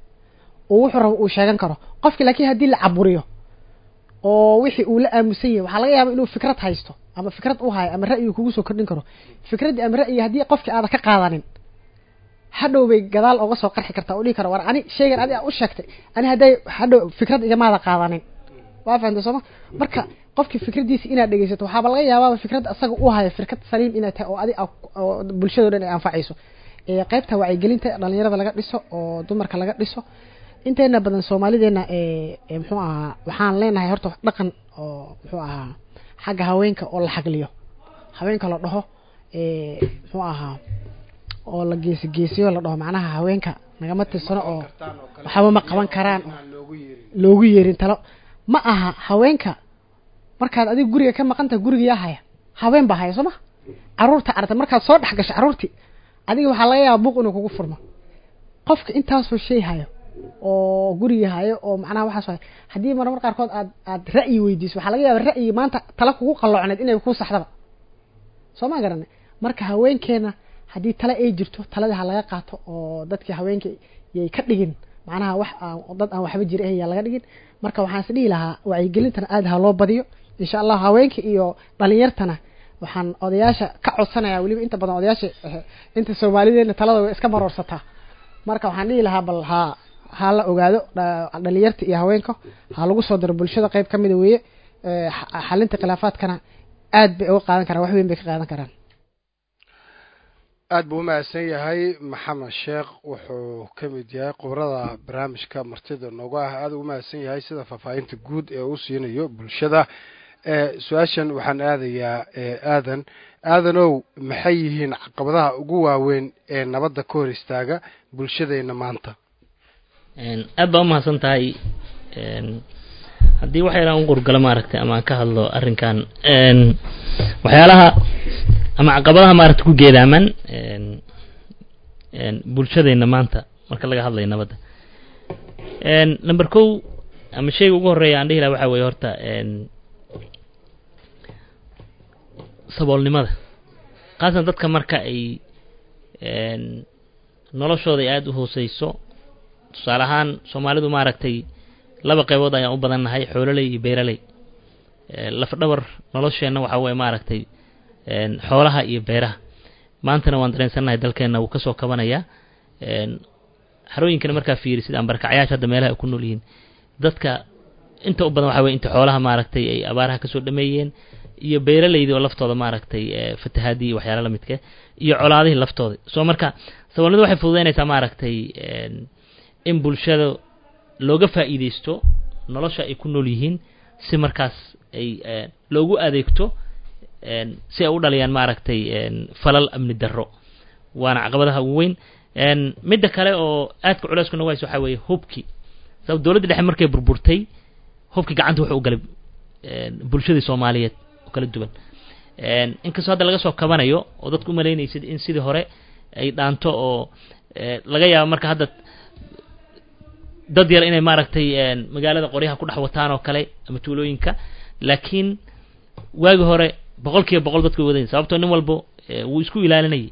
oo wuxuu rabo uu sheegan karo qofki laakiin haddii la caburiyo oo wixii uu la aamusan yahay waxaa laga yaaba inuu fikrad haysto ama fikrad u hayo ama ra'yi kugu soo kordhin karo fikraddii ama ra'yi haddii qofki aada ka qaadanin hadhow bay gadaal oga soo qarxi kartaa oo dhihi kara war ani shaygan adi a u sheegtay ani hadday hadhow fikrad igamaada qaadanin waa fahamtay sooma marka qofkii fikraddiisa inaad dhegeysato waxaaba laga yaabaaba fikradda asaga u hayo fikrad saliim inay tahay oo adi oo bulshado dhan ay anfacayso qeybta wacyigelinta dhalinyarada laga dhiso oo dumarka laga dhiso inteena badan soomaalideena muxuu ahaa waxaan leenahay horta dhaqan oo muxuu ahaa xagga haweenka oo la xagliyo haweenka la dhaho muxuu ahaa oo la geesi geesiyo la dhaho macnaha haweenka nagama tirsano oo waxba ma qaban karaan loogu yeerin talo ma aha haweenka markaad adiga guriga ka maqantaha guriga yaa haya haween baa haya soo ma caruurta aragta markaad soo dhex gasho carruurtii adiga waxaa laga yaaba buuq inuu kugu furmo qofka intaasoo shay hayo oo guriga hayo oo macnaha waxaas hayo haddii marmar qaarkood aad aad ra'yi weydiiso waxaa laga yaaba ra'yigi maanta tala kugu qalloocneed inay kuu saxdaba soo ma garana marka haweenkeena haddii tale ay jirto taladii ha laga qaato oo dadkii haweenka yay ka dhigin macnaha wax aan dad aan waxba jira ayaa laga dhigin marka waxaan is dhihi lahaa wacyigelintana aada ha loo badiyo insha allah haweenka iyo dhalinyartana waxaan odayaasha ka codsanayaa weliba inta badan odayaasha inta soomaalideena talada way iska maroorsataa marka waxaan dhihi lahaa bal ha ha la ogaado dhalinyarta iyo haweenka ha lagu soo daro bulshada qeyb kamida weeye xalinta khilaafaadkana aad bay uga qaadan karaan wax weyn bay ka qaadan karaan aada buu umahadsan yahay maxamed sheekh wuxuu ka mid yahay khubrada barnaamijka martida nooga ah aada ugu mahadsan yahay sida faahfaahinta guud ee uu siinayo bulshada su-aashan waxaan aadayaa aadan aadanow maxay yihiin caqabadaha ugu waaweyn ee nabadda ka hor istaaga bulshadeena maanta aad baa umahadsan tahay haddii wax yalaan u qurgalo maaragtay ama aan ka hadlo arrinkan waxyaalaha ama caqabadaha maaragta ku geedaaman bulshadeena maanta marka laga hadlayo nabadda number kow ama shayga ugu horreeya aan dhihi laha waxaa weeye horta saboolnimada khaasan dadka marka ay noloshooda ay aada u hooseyso tusaale ahaan soomaalidu maaragtay laba qaybood ayaan u badan nahay xoololey iyo beeraley lafdhabar nolosheenna waxaa weye maaragtay xoolaha iyo beeraha maantana waan dareensannahay dalkeenna wuu kasoo kabanayaa xarooyinkana markaa fiirisid aan barkacyaasha hadda meelaha ay ku nool yihiin dadka inta u badan waxa weye inta xoolaha maaragtay ay abaaraha kasoo dhameeyeen iyo beeraleydi oo laftooda maaragtay fatahaadii waxyaala la midka iyo colaadihii laftooda soo marka saboolnimadu waxay fududeynaysaa maaragtay in bulshada looga faa'iideysto nolosha ay ku nool yihiin si markaas ay loogu adeegto si ay u dhaliyaan maaragtay falal amni darro waana caqabadaha ugu weyn midda kale oo aadka culeysku nogahayso waxaa weeye hubki sabab dowladda dhexe markay burburtay hubki gacanta wuxuu u galay bulshadii soomaaliyeed oo kala duwan inkastoo hadda laga soo kabanayo oo dadku umalaynaysid in sidii hore ay dhaanto oo laga yaabo marka hadda dad yar inay maaragtay magaalada qoryaha ku dhex wataan oo kale ama tuulooyinka laakiin waagi hore boqol kiiba boqol dadku way wadayn sababtoo nin walbo wuu isku ilaalinayay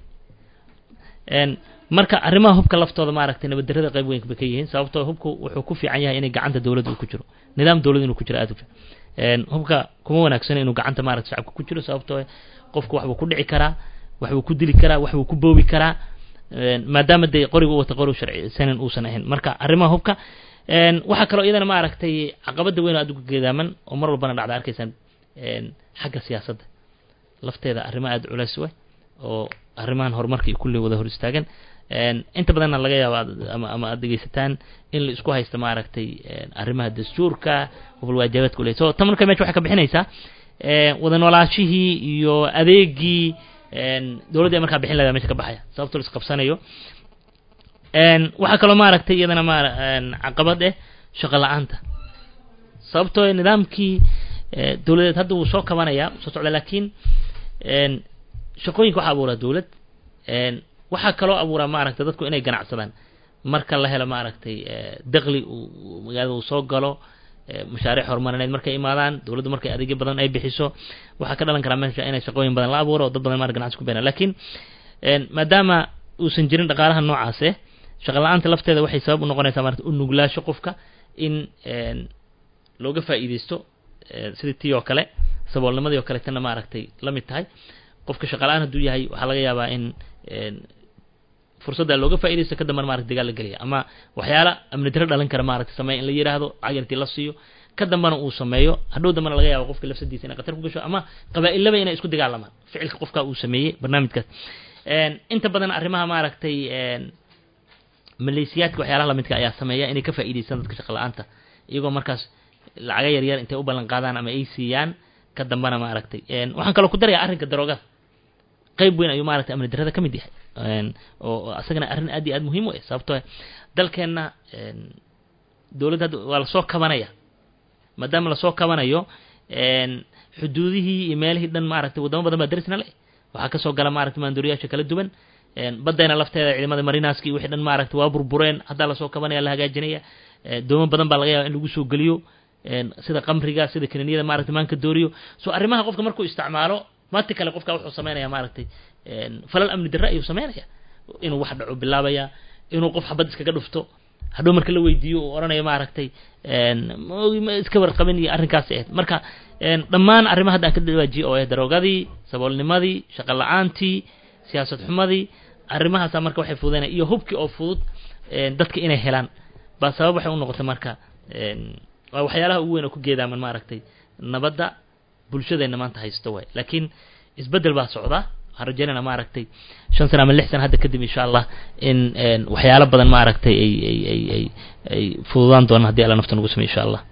marka arrimaha hubka laftooda maaragtay nabaddarrada qayb weyn bay ka yihiin sababtoo hubku wuxuu ku fiican yahay inay gacanta dowladda uu ku jiro nidaam dowlad inuu ku jiro aad u fiican hubka kuma wanaagsana inuu gacanta maaragta shacabka ku jiro sababtoo qofku waxbuu ku dhici karaa waxbuu ku dili karaa waxbuu ku boobi karaa maadaama dee qoriga u wata qori sharcisanan uusan ahayn marka arrimaha hubka waxaa kaloo iyadana maaragtay caqabada weyn oo aad ugu geedaaman oo mar walbana dhacda arkaysaan xagga siyaasadda lafteeda arrimo aada culays we oo arrimahan horumarka iyo kulli wada hor istaagan inta badanna laga yaabo ama ama aad dhegeysataan in la isku haysta maaragtay arrimaha dastuurka qofal waajibaadka ule so tan marka mesha waxay ka bixinaysaa wada noolaashihii iyo adeegii dowladda markaa bixin lahaa mesha ka baxaya sababto la isqabsanayo waxaa kaloo maaragtay iyadana ma caqabad eh shaqo la-aanta sababtoo nidaamkii dowladeed hadda wuu soo kabanaya soo socda laakiin shaqooyinka waxaa abuuraa dowlad waxaa kaloo abuuraa maaragtay dadku inay ganacsadaan marka la helo maaragtay daqli uu magaalada uu soo galo mashaariic horumarineed markay imaadaan dowladdu markay adeegyo badan ay bixiso waxaa ka dhalan karaa meesha inay shaqooyin badan la abuuro oo dad badan maara ganacsi ku beenaan laakiin maadaama uusan jirin dhaqaalaha noocaase shaqa la-aanta lafteeda waxay sabab u noqonaysaa marata u nuglaasho qofka in looga faa'iideysto sidii tii oo kale saboolnimadii oo kale tana maaragtay la mid tahay qofka shaqa la-aan hadduu yahay waxaa laga yaabaa in fursadda looga faaidaysto ka dambana marata dagaal la gelaya ama waxyaala amni daro dhalin kara maaragtay sameeya in la yidhaahdo cagartii la siiyo ka dambana uu sameeyo hadhow dambana laga yaabo qofka lafsadiisa inay qatar ku gasho ama qabaa-ilaba inay isku dagaalamaan ficilka qofka uu sameeyey barnaamijkaas inta badan arrimaha maaragtay maleysiyaadka waxyaalaha lamidka ayaa sameeya inay ka faa'iidaystaan dadka shaqa la-aanta iyagoo markaas lacaga yaryar intay u ballan qaadaan ama ay siiyaan ka dambana maaragtay waxaan kaloo ku darayaa arrinka daroogada qayb weyn ayuu maaragtay amni darada ka mid yahay oo asagana arrin aad iyo aad muhiim u ah sababtoo dalkeenna dowladda hadda waa lasoo kabanaya maadaama lasoo kabanayo xuduudihii iyo meelihii dhan maaragtay waddamo badan baa darisna le waxaa kasoo gala maaragtay maandooriyaasha kala duwan badayna lafteeda ciidamada marinaski wixii dhan maaragtay waa burbureen haddaa lasoo kabanaya la hagaajinaya doomo badan baa laga yaaba in lagu soo geliyo sida qamriga sida kaniiniyada maaragtay maanka dooriyo so arrimaha qofka markuu isticmaalo maati kale qofka wuxuu sameynaya maaragtay falal amni darre ayuu sameynaya inuu wax dhaco bilaabaya inuu qof xabad iskaga dhufto hadhow marka la weydiiyo uu odhanayo maaragtay ma iska warqabin iyo arrinkaasi ahayd marka dhammaan arrimaha hadda aan ka dhawaajiye oo ah daroogadii saboolnimadii shaqo la-aantii siyaasad xumadii arrimahaasa marka waxay fududeynaya iyo hubkii oo fudud dadka inay helaan baa sabab waxay u noqotay marka waa waxyaalaha ugu weyn oo ku geedaaman maaragtay nabadda bulshadeenna maanta haysto waay laakiin isbeddel baa socda waxaan rajeynayna maaragtay shan sana ama lix sana hadda kadib insha allah in waxyaalo badan maaragtay ay ay ay ay ay fududaan doonaan haddii alla nafta nagu samey insha allah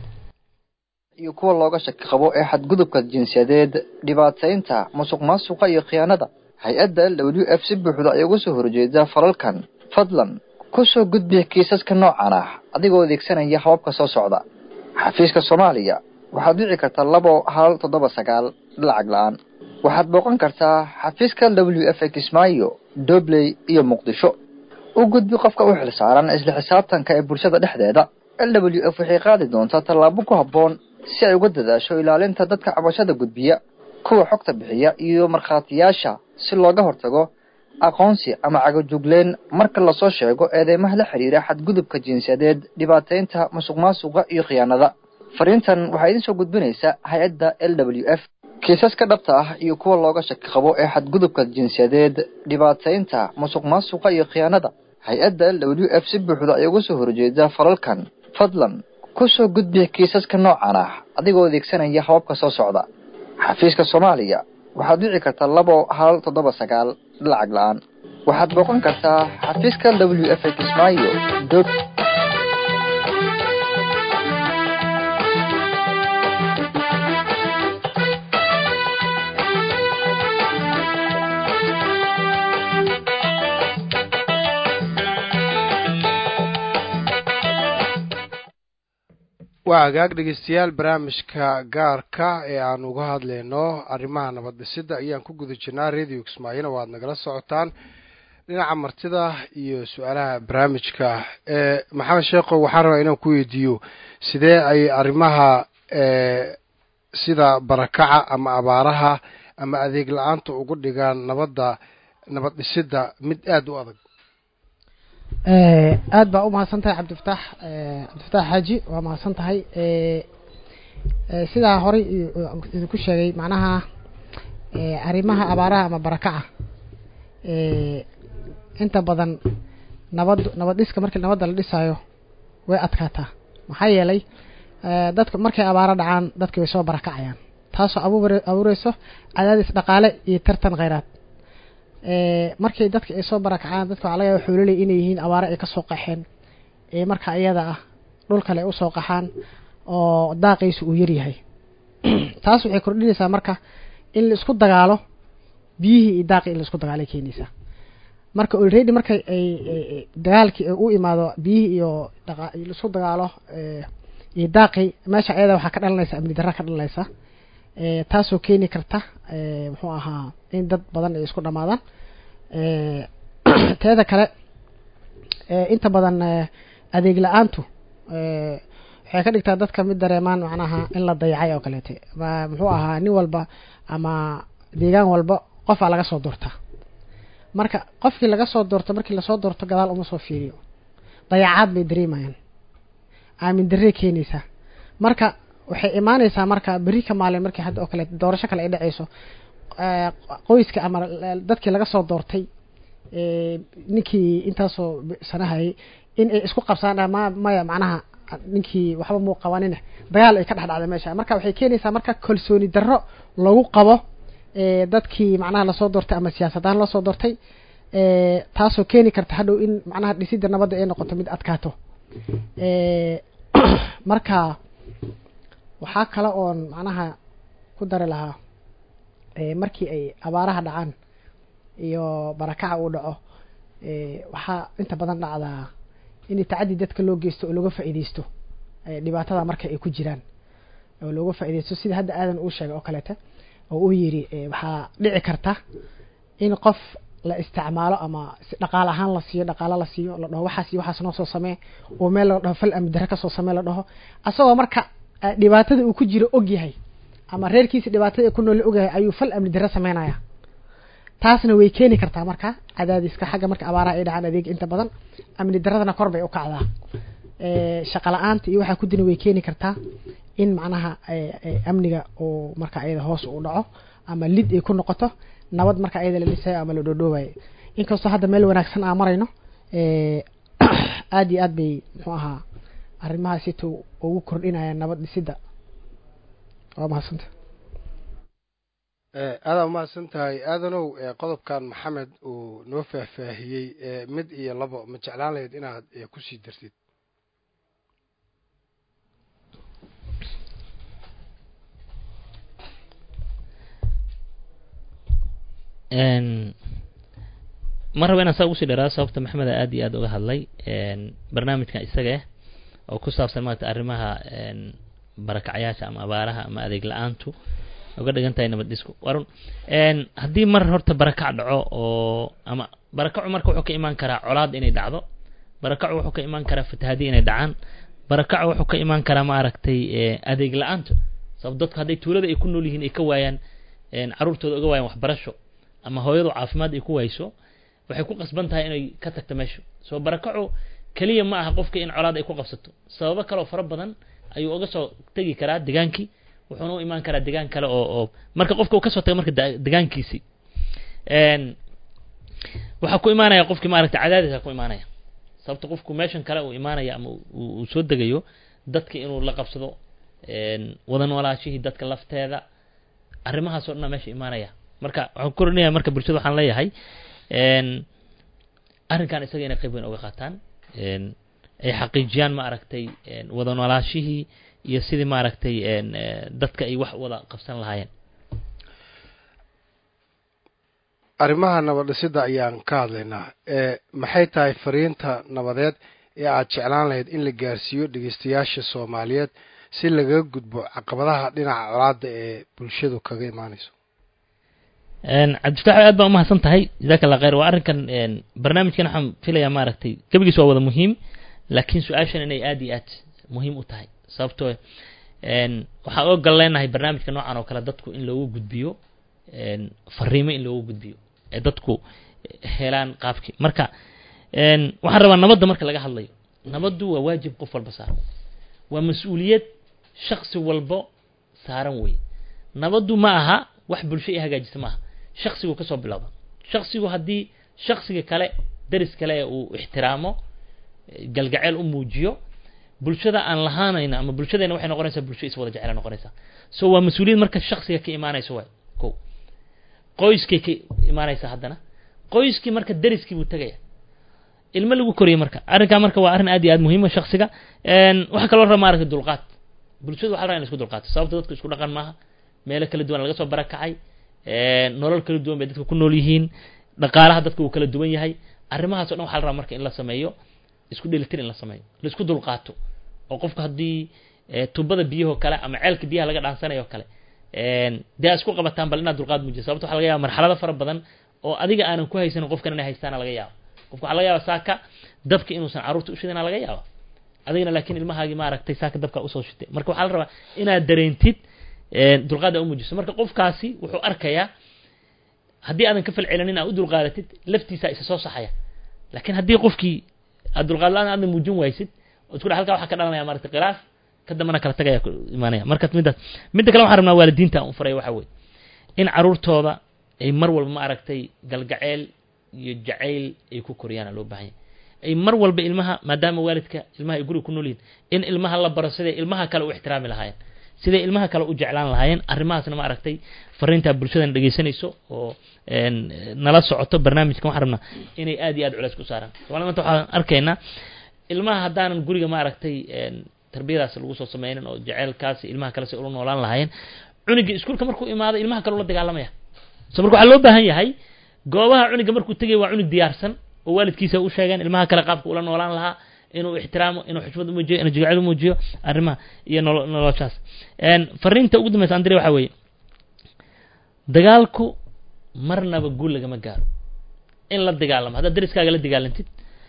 iyo kuwa looga shaki qabo ee xadgudubka jinsiyadeed dhibaataynta musuq maasuqa iyo khiyaanada hay-adda w f si buuxda ay uga soo horjeeda falalkan fadlan ku soo gudbiya kiisaska noocan ah adigoo adeegsanaya hababka soo socda xafiiska soomaaliya waxaad dhici kartaa labo hal toddoba sagaal lacag la-aan waxaad booqan kartaa xafiiska w f kismaayo dobley iyo muqdisho u gudbi qofka u xilsaaran isla xisaabtanka ee bulshada dhexdeeda w f waxay qaadi doontaa tallaabo ku habboon si ay uga dadaasho ilaalinta dadka cabashada gudbiya kuwa xogta bixiya iyo markhaatiyaasha si looga hortago aqoonsi ama cagajugleen marka lasoo sheego eedeymaha la xidhiira xadgudubka jinsiyadeed dhibaataynta musuq maasuqa iyo khiyaanada fariintan waxaa idiin soo gudbinaysa hay-adda l w f kiisaska dhabta ah iyo kuwa looga shaki qabo ee xadgudubka jinsiyadeed dhibaataynta musuq maasuqa iyo khiyaanada hay-adda w f si buuxda ay uga soo horjeeda falalkan fadlan ku soo gudbiya kiisaska noocan ah adigoo adeegsanaya hababka soo socda xafiiska soomaaliya waxaad dhici kartaa labo hal toddoba sagaal lacag la-aan waxaad booqan kartaa xafiiska w f kismaayo dog waa hagaag dhegeystayaal barnaamijka gaarka ee aan uga hadlayno arrimaha nabad dhisidda ayaan ku guda jirnaa radio kismaayona waad nagala socotaan dhinaca martida iyo su-aalaha barnaamijka ee maxamed sheekho waxaan rabaa inaan ku weydiiyo sidee ay arrimaha sida barakaca ama abaaraha ama adeeg la-aanta ugu dhigaan nabadda nabad dhisidda mid aada u adag aad baa u mahadsan tahay cabdifataax cabdifataax xaaji waa mahadsan tahay sidaa horey idinku sheegay macnaha arrimaha abaaraha ama barakaca inta badan nabad nabad dhiska markii nabadda la dhisaayo way adkaataa maxaa yeelay dadka markay abaaro dhacaan dadki way soo barakacayaan taasoo abuur abuureyso cadaadis dhaqaale iyo tartan kheyraad markay dadka ay soo barakacaan dadka waxaa laga yaaba xoololey inay yihiin abaare ay kasoo qaxeen ee marka iyada ah dhul kale ay usoo qaxaan oo daaqaysu uu yaryahay taas waxay kordhinaysaa marka in la isku dagaalo biyihii iyo daaqii in la isku dagaalay keenaysaa marka already marka ay dagaalkii u imaado biyihii iyo dhaqa laisku dagaalo iyo daaqii meesha ayada waxaa ka dhalanaysa amni darra ka dhalanaysa taasoo keeni karta muxuu ahaa in dad badan ay isku dhamaadaan teeda kale inta badan adeeg la-aantu waxay ka dhigtaa dadka mid dareemaan macnaha in la dayacay oo kaleete ma muxuu ahaa nin walba ama deegaan walba qofaa laga soo doortaa marka qofkii laga soo doorto markii lasoo doorto gadaal uma soo fiiriyo dayacaad bay dareemayaan aamin darrey keenaysaa marka waxay imaanaysaa marka beri ka maalin markii hadda oo kale doorasho kale ay dhacayso qoyska ama dadkii laga soo doortay ninkii intaasoo sanahayay in ay isku qabsaan ma maya macnaha ninkii waxba muu qabanine dagaal ay ka dhex dhacda meesha marka waxay keenaysaa marka kalsooni darro lagu qabo dadkii macnaha lasoo doortay ama siyaasadahaan loo soo doortay taasoo keeni karta hadhow in macnaha dhisidda nabadda ay noqoto mid adkaato marka waxaa kale oon macnaha ku dari lahaa markii ay abaaraha dhacaan iyo barakaca uu dhaco waxaa inta badan dhacdaa in tacaddi dadka loo geysto oo looga faa'iideysto dhibaatada marka ay ku jiraan oo looga faa'iideysto sida hadda aadan uu sheegay oo kaleeta oo uu yidhi waxaa dhici karta in qof la isticmaalo ama si dhaqaale ahaan la siiyo dhaqaalo la siiyo la dhaho waxaas iyo waxaas noo soo samee oo meel la dhaho fal amni darre kasoo samee la dhaho asagoo marka dhibaatada uu ku jiro og yahay ama reerkiisa dhibaatada ay ku nool ogyahay ayuu fal amni darre sameynaya taasna way keeni kartaa marka cadaadiska xagga marka abaaraha ay dhacaan adeeg inta badan amni darradana kor bay u kacdaa shaqa la-aanta iyo waxaa ku dina way keeni kartaa in macnaha amniga uu marka ayada hoos u dhaco ama lid ay ku noqoto nabad marka ayada la dhisayo ama la dhoodhoobayo inkastoo hadda meel wanaagsan aan marayno aada iyo aad bay muxuu ahaa arrimahaasito ugu kordhinayaan nabad dhisidda waa mahadsanta aadaa umahadsan tahay aadanow qodobkan maxamed uu noo faahfaahiyey mid iyo labo ma jeclaan lahayd inaad kusii dartid ma raba inaan saa ugusii dheeraado sababta maxameda aad iyo aad uga hadlay barnaamijkan isaga ah oo ku saabsan maarata arrimaha barakacyaasha ama abaaraha ama adeeg la-aantu uga dhigan tahay nabad dhisku warun haddii mar horta barakac dhaco oo ama barakacu marka wuxuu ka imaan karaa colaad inay dhacdo barakacu wuxuu ka imaan karaa fatahaadi inay dhacaan barakacu wuxuu ka imaan karaa maaragtay adeeg la-aanta sabab dadku hadday tuulada ay ku nool yihiin ay ka waayaan caruurtooda uga waayaan waxbarasho ama hooyadu caafimaad ay ku wayso waxay ku qasban tahay inay ka tagto meesha soo barakacu keliya ma aha qofka in colaad ay ku qabsato sababo kale oo fara badan ayuu uga soo tegi karaa degaankii wuxuuna u imaan karaa degaan kale oo oo marka qofka uu kasoo tago marka degaankiisii waxaa ku imaanaya qofkii maaragta cadaadisa ku imaanaya sababta qofku meeshan kale uu imaanaya ama uu soo degayo dadka inuu la qabsado wada noolaashihii dadka lafteeda arrimahaas oo dhan meesha imaanaya marka waxaan korinaya marka bulshada waxaan leeyahay arrinkan isaga inay qayb weyn uga qaataan ay xaqiijiyaan ma aragtay wada noolaashihii iyo sidii maaragtay dadka ay wax wada qabsan lahaayeen arrimaha nabad dhisidda ayaan ka hadlaynaa maxay tahay fariinta nabadeed ee aad jeclaan lahayd in la gaarsiiyo dhegeystayaasha soomaaliyeed si lagaga gudbo caqabadaha dhinaca colaada ee bulshadu kaga imaanayso cabdifatax aad baa umahadsan tahay jazaaka allah khayr waa arrinkan barnaamijkan waxaan filayaa maaragtay gebigiis waa wada muhiim laakiin su-aashan inay aad iyo aad muhiim u tahay sababtoo waxaan oo gal leenahay barnaamijka noocan oo kale dadku in loogu gudbiyo fariimo in loogu gudbiyo ee dadku helaan qaabkii marka waxaan rabaa nabadda marka laga hadlayo nabaddu waa waajib qof walba saaran waa mas-uuliyad shaksi walbo saaran wey nabaddu ma aha wax bulsho i hagaajisa maaha shaksigu kasoo bilowda shaksigu haddii shaksiga kale daris kale ee uu ixtiraamo galgaceel u muujiyo bulshada aan lahaanayna ama bulshadeena waxay noqonaysaa bulsho is wada jecela noqonaysaa so waa mas-uuliyad marka shaksiga ka imaanayso waay ko qoyskay ka imaanaysaa haddana qoyskii marka deriskii buu tegaya ilmo lagu koriyay marka arrinkaa marka waa arrin aad iyo aad muhiima shaksiga waxaa kaloo raba maaragtay dulqaad bulshadu waxa la rabaa in la isku dulqaato sababta dadku isku dhaqan maaha meelo kala duwan laga soo barakacay nolol kala duwan bay dadka ku nool yihiin dhaqaalaha dadka uu kala duwan yahay arrimahaas o dhan waxa la rabaa marka in la sameeyo isku dhelitir in la sameeyo la isku dulqaato oo qofka haddii tubada biyahoo kale ama ceelka biyaha laga dhaansanayo kale dee a isku qabataan bal inaad dulqaad muujiso sababta waxa laga yaba marxalado fara badan oo adiga aanan ku haysanin qofkan inay haystaana laga yaabo qofka waxa laga yaaba saaka dabka inuusan carruurta ushidana laga yaaba adigana laakiin ilmahaagii maaragtay saaka dabka usoo shitay marka waxaa la rabaa inaad dareentid dulqaad aa umuujiso marka qofkaasi wuxuu arkayaa haddii aadan ka falcelinin aa u dulqaadatid laftiisa isa soo saxaya laakiin haddii qofkii aad dulqaad la-aan aadna muujin waysid oo isku dha halkaa waxaa ka dhalanaya maaragtay khilaaf ka dambana kala tagaya ku imaanaya marka middaas midda kale waxaan rabnaa waalidiinta aan u faray waxa weye in carruurtooda ay mar walba ma aragtay galgaceel iyo jacayl ay ku koriyaana loo baahan yahy ay mar walba ilmaha maadaama waalidka ilmaha ay guriga ku nool yihin in ilmaha la baro siday ilmaha kale u ixtiraami lahaayeen siday ilmaha kale u jeclaan lahaayeen arrimahaasna ma aragtay fariintaa bulshadana dhegeysanayso oo nala socoto barnaamijkan waxaan rabnaa inay aad iyo aad culeys ku saaraan somalia manta waxaan arkaynaa ilmaha haddaanan guriga ma aragtay tarbiyadaas lagu soo sameynin oo jaceylkaasi ilmaha kale si ula noolaan lahaayeen cunigii iskuulka markuu imaado ilmaha kale ula dagaalamaya so marka waxaa loo baahan yahay goobaha cuniga markuu tegay waa cunig diyaarsan oo waalidkiisa u sheegeen ilmaha kale qaabka ula noolaan lahaa inuu ixtiraamo inuu xushmad umuujiyo inuu jigacel umuujiyo arrimaha iyo nolo noloshaas fariinta ugu dambaysa andire waxaa weeye dagaalku marnaba guul lagama gaaro in la dagaalamo haddaad deriskaaga la dagaalantid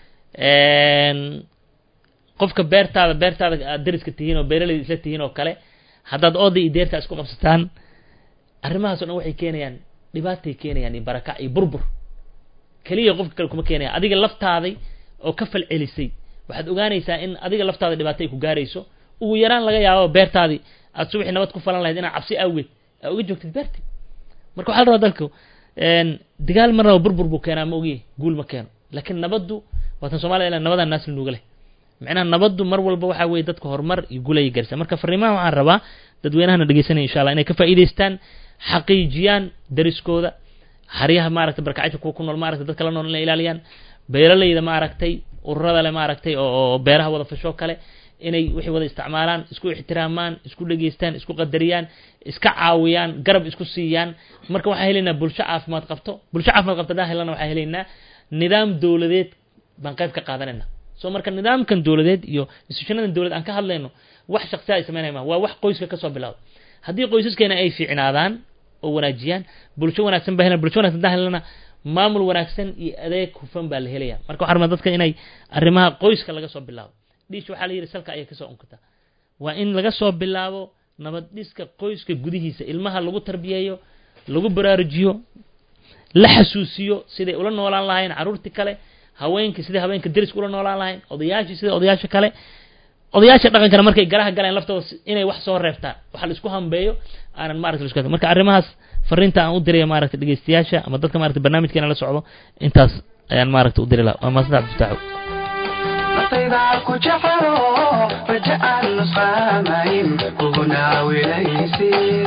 qofka beertaada beertaada aad deriska tihiin oo beeraleyda isla tihiin oo kale haddaad ooda iyo deertaa isku qabsataan arrimahaas o dhan waxay keenayaan dhibaatay keenayaan iyo barakac iyo burbur keliya qofka kale kuma keenaya adiga laftaaday oo ka fal celisay waxaad ogaanaysaa in adiga laftaada dhibaato ay ku gaarayso ugu yaraan laga yaabo beertaadii aad subaxii nabad ku falan lahayd inaad cabsi awgeed aa uga joogtid beerti marka waxaa la rabaa dalku dagaal marnaba burbur buu keenaa ma ogiye guul ma keeno laakiin nabaddu waatan soomaliya ila nabadan naasli nuuga leh macnaha nabaddu mar walba waxaa weeye dadka horumar iyo guul ayay gaarsaa marka fariimaha waxaan rabaa dadweynahana dhegeysanaya insha allah inay ka faa'iidaystaan xaqiijiyaan dariskooda haryaha maaragtay barkacayta kuwa ku nool maaragtay dadka la nool inay ilaaliyaan beeralayda maaragtay ururada le maaragtay oo beeraha wada fashoo kale inay wixii wada isticmaalaan isku ixtiraamaan isku dhegeystaan isku qadariyaan iska caawiyaan garab isku siiyaan marka waxaan helaynaa bulsho caafimaad qabto bulsho caafimaad qabto haddaan helana waxaan helaynaa nidaam dowladeed baan qayb ka qaadanayna so marka nidaamkan dowladeed iyo institutionadan dowlad aan ka hadlayno wax shaksiya ay sameynaya ma waa wax qoyska kasoo bilawda haddii qoysaskeena ay fiicnaadaan oo wanaajiyaan bulsho wanaagsan baa helan bulsho wanagsan haddaan helana maamul wanaagsan iyo adeeg hufan baa la helaya marka waxaa rabnaa dadka inay arrimaha qoyska laga soo bilaabo dhiish waxaa la yidhi salka ayay kasoo unkataa waa in laga soo bilaabo nabad dhiska qoyska gudihiisa ilmaha lagu tarbiyeeyo lagu baraarujiyo la xasuusiyo siday ula noolaan lahayn carruurtii kale haweenkii siday haweenka deriska ula noolaan lahayn odayaashii sida odayaasha kale odayaasha dhaqankana markay garaha galaan laftooda inay wax soo reebtaan waxa la isku hambeeyo aanan maarata isku marka arrimahaas fariinta aan u diraya maaragta dhegeystayaasha ama dadka maarata barnaamijkeena la socdo intaas ayaan maaragta u diri laha waa maasanta cabdifitaaxo nafaydaa ku jecelo raja aan nusqaamayn kuguna wilaysid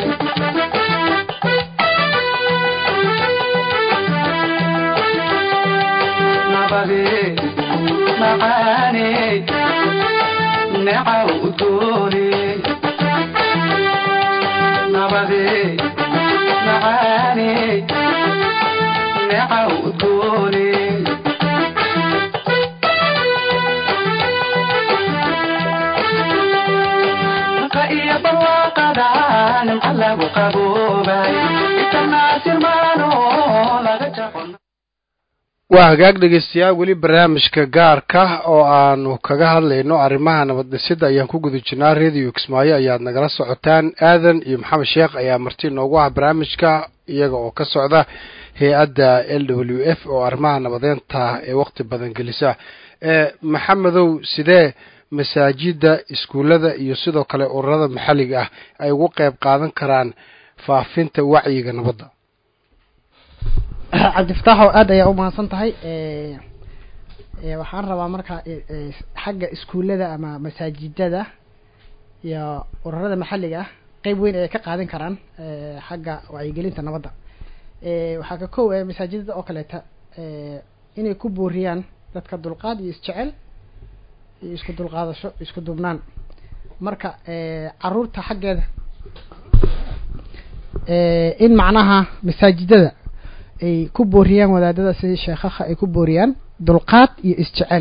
nabade macaane necaw udoone nabade macaane necaw udoone iyo barwaaqada nimca lagu qaboobay itanaasirmaano laga jaqon waa hagaag dhegeystayaal weli barnaamijka gaarka oo aanu kaga hadlayno arrimaha nabad dhisidda ayaan ku guda jirnaa radio kismaayo ayaad nagala socotaan aadan iyo maxamed sheekh ayaa marti noogu ah barnaamijka iyaga oo ka socda hay-adda l w f oo arrimaha nabadeynta ee waqti badan gelisa maxamedow sidee masaajidda iskuullada iyo sidoo kale ururada maxalliga ah ay ugu qeyb qaadan karaan faafinta wacyiga nabadda cabdifataaxow aad ayaa u mahadsan tahay waxaan rabaa marka xagga iskuullada ama masaajidada iyo ururada maxalliga ah qeyb weyn ayay ka qaadan karaan xagga wacyigelinta nabadda waxaa ka kow masaajidada oo kaleeta eh, inay ku booriyaan dadka dulqaad iyo isjecel iyo isku dulqaadasho isku duubnaan marka eh, caruurta xaggeeda eh, in macnaha masaajidada ay ku booriyaan wadaadada sidii sheekhaha ay ku booriyaan dulqaad iyo isjecel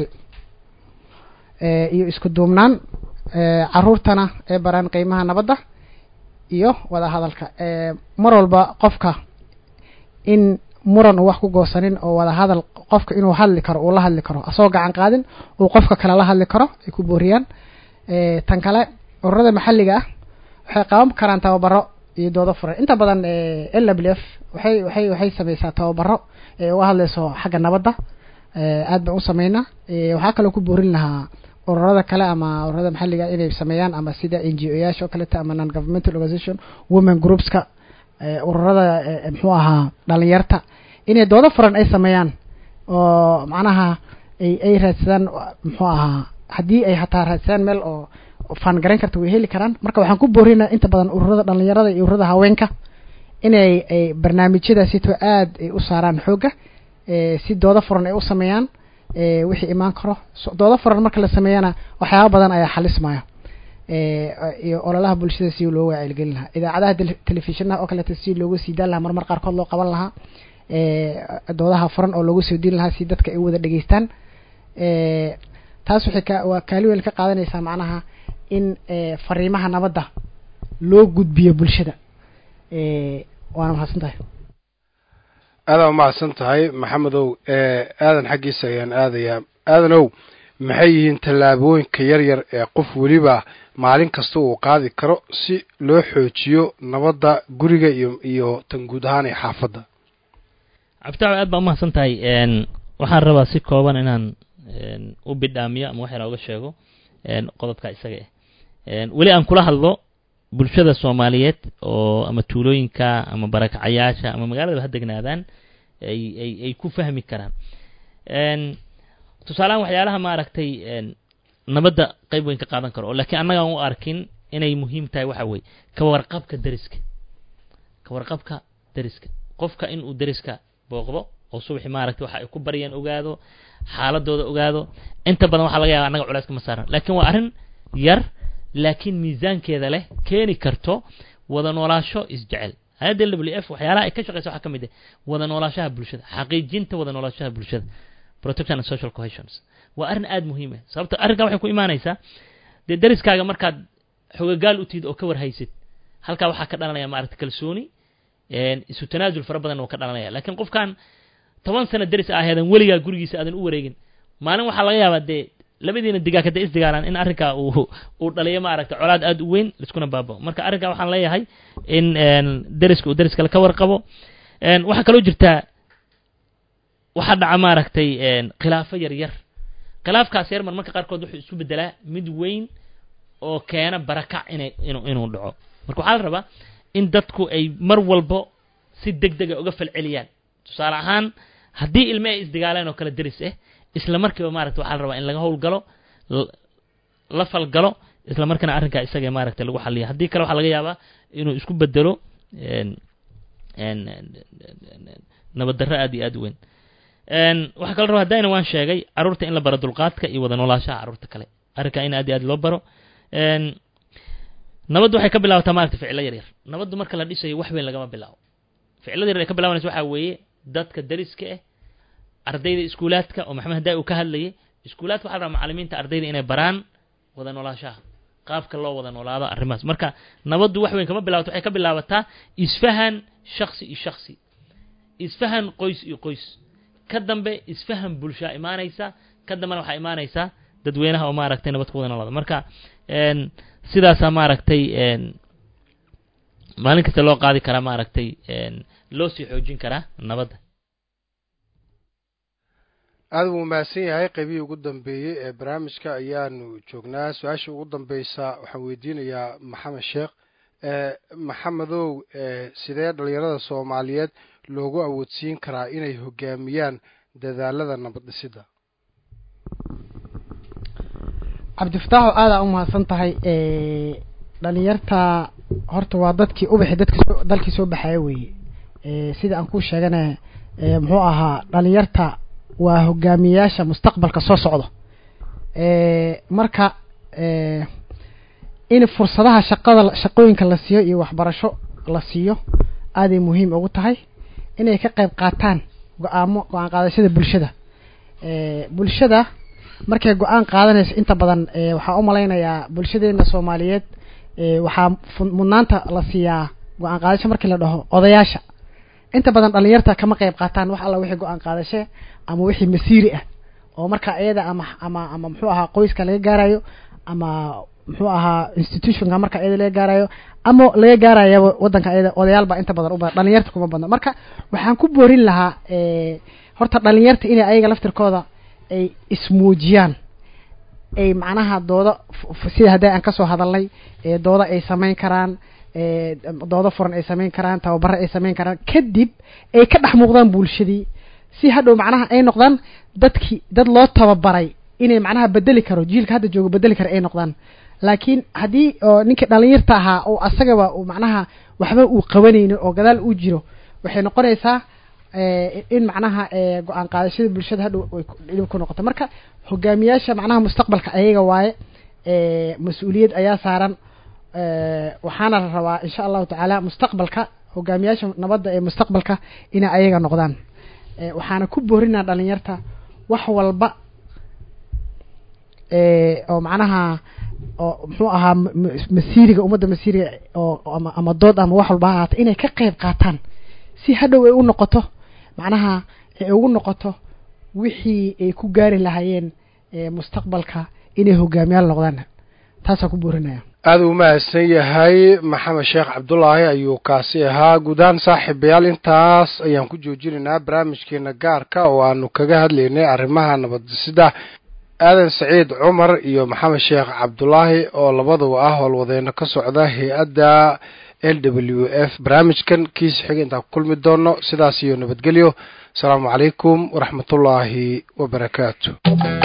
eh, iyo isku duubnaan eh, caruurtana ay baraan qiimaha nabadda iyo wada hadalka eh, mar walba qofka in muran uu wax ku goosanin oo wada hadal qofka inuu hadli karo uu la hadli karo asagoo gacan qaadin uu qofka kale la hadli karo ay ku booriyaan eh, tan kale ururada maxalliga ah waxay qaban karaan tababaro iyo doodo furan inta badan eh, l w f waxay waxay waxay sameysaa tababaro ee uga hadleyso xagga nabadda eh, aad baan u sameynaa eh, waxaa kaloo ku boorin lahaa ururada kale ama ururada maxalliga inay sameeyaan ama sida n g o yaasha oo kaleta ama non governmental organization women groupska eh, ururada eh, muxuu ahaa dhalinyarta inay doodo furan ay sameeyaan oo macnaha ay ay raadsadaan muxuu ahaa haddii ay hataa raadsadaan meel oo faan garan karta way heli karaan marka waxaan ku boorinaa inta badan ururada dhalinyarada iyo ururada haweenka inay ay barnaamijyadaasito aad ay u saaraan xoogga eh, si doodo furan ay u sameeyaan eh, wixii imaan karo so, doodo furan marka la sameeyana waxyaaba badan ayaa xalismaya eh, iyo ololaha bulshada si looga wacyigelin lahaa idaacadaha tele- telefishinaha oo kaleeto si loogu sii daan lahaa marmar qaarkood loo qaban lahaa eh, doodaha furan oo loogu soo diin lahaa si dadka ay u wada dhegeystaan eh, taas waxay ka waa kaali weyn ka qaadanaysaa macnaha in eh, fariimaha nabadda loo gudbiyo bulshada eh, waana mahadsan tahay aadaa umahadsan tahay maxamedow aadan xaggiisa ayaan aadayaa aadanow maxay yihiin tallaabooyinka yar yar ee qof weliba maalin kasta uu qaadi karo si loo xoojiyo nabadda guriga iyo iyo tan guud ahaan ee xaafadda cabditaaco aad baa umahadsan tahay n waxaan rabaa si kooban inaan n u bidhaamiyo ama wax yar oga sheego n qodobka isaga ah n weli aan kula hadlo bulshada soomaaliyeed oo ama tuulooyinka ama barakacayaasha ama magaaladaba ha degnaadaan ay ay ay ku fahmi karaan n tusaalehaan waxyaalaha maaragtay n nabadda qayb weyn ka qaadan karo oo laakiin annagaan u arkin inay muhiim tahay waxa weeye ka warqabka deriska ka warqabka deriska qofka in uu deriska booqdo oo subaxi maaragtay waxa ay ku baryaan ogaado xaaladooda ogaado inta badan waxaa laga yaaba annaga culayska ma saaran laakiin waa arrin yar laakiin miisaankeeda leh keeni karto wada noolaasho isjecel hay-adda w f waxyaalaha ay ka shaqeysa waxaa ka mid ah wada noolaashaha bulshada xaqiijinta wada noolaashaha bulshada protection and social cohesions waa arrin aada muhiim ah sababto arrinkaa waxay ku imaanaysaa dee deriskaaga markaad xogagaal u tihid oo ka warhaysid halkaa waxaa ka dhalanaya maaragta kalsooni isu tanaasul fara badan oo ka dhalanaya laakiin qofkan toban sano deris aheedan weligaa gurigiisa aadan u wareegin maalin waxaa laga yaabaa dee labadiina digaag hadday isdigaalaan in arrinkaa uu uu dhaliyo maaragta colaad aada u weyn liskuna baabao marka arrinkaa waxaan leeyahay in deriska uu deriskale ka warqabo waxaa kaloo jirtaa waxaa dhaca maaragtay khilaafo yar yar khilaafkaas yar mar marka qaarkood wuxuu isu bedelaa mid weyn oo keena barakac inay inu inuu dhaco marka waxaa la rabaa in dadku ay mar walbo si deg dega uga falceliyaan tusaale ahaan haddii ilme ay isdigaaleen oo kale deris ah isla markiiba maaragta waxaa la rabaa in laga howlgalo la falgalo isla markiina arrinkaa isaga maaragtay lagu xaliyo haddii kale waxaa laga yaabaa inuu isku bedelo nabad darro aad iyo aad u weyn waxaa kala raba haddayna waan sheegay carruurta in la baro dulqaadka iyo wada noolaashaha carruurta kale arrinkaa in aad iyo aad loo baro nabaddu waxay ka bilaabataa maaragta ficilo yar yar nabaddu marka la dhisayo wax weyn lagama bilaabo ficilada yar ay ka bilaabanaysa waxaa weeye dadka deriska ah ardayda iskuulaadka oo maxamed haddaa uu ka hadlayay iskuulaadka waxaa la rabaa macalimiinta ardayda inay baraan wada noolaashaha qaabka loo wada noolaado arrimahaas marka nabaddu wax weyn kama bilaabato waxay ka bilaabataa isfahan shaksi iyo shaksi isfahan qoys iyo qoys ka dambe isfahan bulshaa imaanaysa ka dambena waxaa imaanaysaa dadweynaha oo maaragtay nabad ku wada noolaada marka sidaasaa maaragtay maalin kasta loo qaadi karaa maaragtay loo sii xoojin karaa nabadda aada wuu mahadsan yahay qaybihii ugu dambeeyey ee barnaamijka ayaanu joognaa su-aasha ugu dambeysa waxaan weydiinayaa maxamed sheekh maxamedow sidee dhalinyarada soomaaliyeed loogu awoodsiin karaa inay hogaamiyaan dadaalada nabad dhisidda cabdifataaxo aadaa u mahadsan tahay dhalinyarta horta waa dadkii ubaxi dadki soo dalkii soo baxaya weeye sida aan kuu sheegana ee muxuu ahaa dhalinyarta waa hogaamiyayaasha mustaqbalka soo socdo ee marka ee in fursadaha shaqada shaqooyinka la siiyo iyo waxbarasho la siiyo aaday muhiim ugu tahay inay ka qayb qaataan go-aamo go-aan qaadashada bulshada ee bulshada markay go-aan qaadanayso inta badan ee waxaa u malaynayaa bulshadeena soomaaliyeed ee waxaa fu- mudnaanta la siiyaa go-aan qaadasho markii la dhaho odayaasha inta badan dhalinyarta kama qayb qaataan wax alla wixii go-aan qaadashe ama wixii masiiri ah oo marka iyada ama ama ama muxuu ahaa qoyska laga gaarayo ama muxuu ahaa institutionka marka iyada laga gaarayo ama laga gaarayaba wadanka iyada odayaal baa inta badan u badan dhalinyarta kuma badna marka waxaan ku boorin lahaa ee horta dhalinyarta inay ayaga laftirkooda ay ismuujiyaan ay macnaha dooda f- f- sida hadda aan kasoo hadalnay ee dooda ay samayn karaan ee doodo furan ay samayn karaan tababaro ay samayn karaan kadib ay ka dhex muuqdaan bulshadii si hadhow macnaha ay noqdaan dadkii dad loo tababaray inay macnaha bedeli karo jiilka hadda jooga bedeli karo ay noqdaan laakiin haddii oo ninkii dhalinyarta ahaa oo asagaba uu macnaha waxba uu qabanaynin oo gadaal uu jiro waxay noqonaysaa ee, in macnaha ee, go-aan qaadashada bulshada hadhow ay ku- dhib ku noqoto marka hogaamiyaasha macnaha mustaqbalka ayaga waaye ee, mas-uuliyad ayaa saaran ee, waxaana la rabaa insha allahu tacaala mustaqbalka hogaamiyaasha nabadda ee mustaqbalka inay ayaga noqdaan ee, waxaana ku boorinaa dhalinyarta wax walba ee, oo macnaha oo muxuu ahaa m- m- masiiriga ummadda masiiriga oo oo ama ama dood ama wax walba ha ahaata inay ka qayb qaataan si hadhow ay u noqoto macnaha ay ugu noqoto wixii ay ku gaari lahaayeen ee, mustaqbalka inay hogaamiyaal noqdaan taasaan ku boorinaya aada u mahadsan yahay maxamed sheekh cabdulaahi ayuu kaasi ahaa guud ahaan saaxiibayaal intaas ayaan ku joojinaynaa barnaamijkeena gaarka oo aanu kaga hadlaynay arrimaha nabadisida aadan saciid cumar iyo maxamed sheekh cabdulaahi oo labaduba ah howlwadeeno ka socda hay-adda l w f barnaamijkan kiisa xiga intaan ku kulmi doono sidaas iyo nabadgelyo asalaamu calaykum waraxmatullaahi wabarakaatu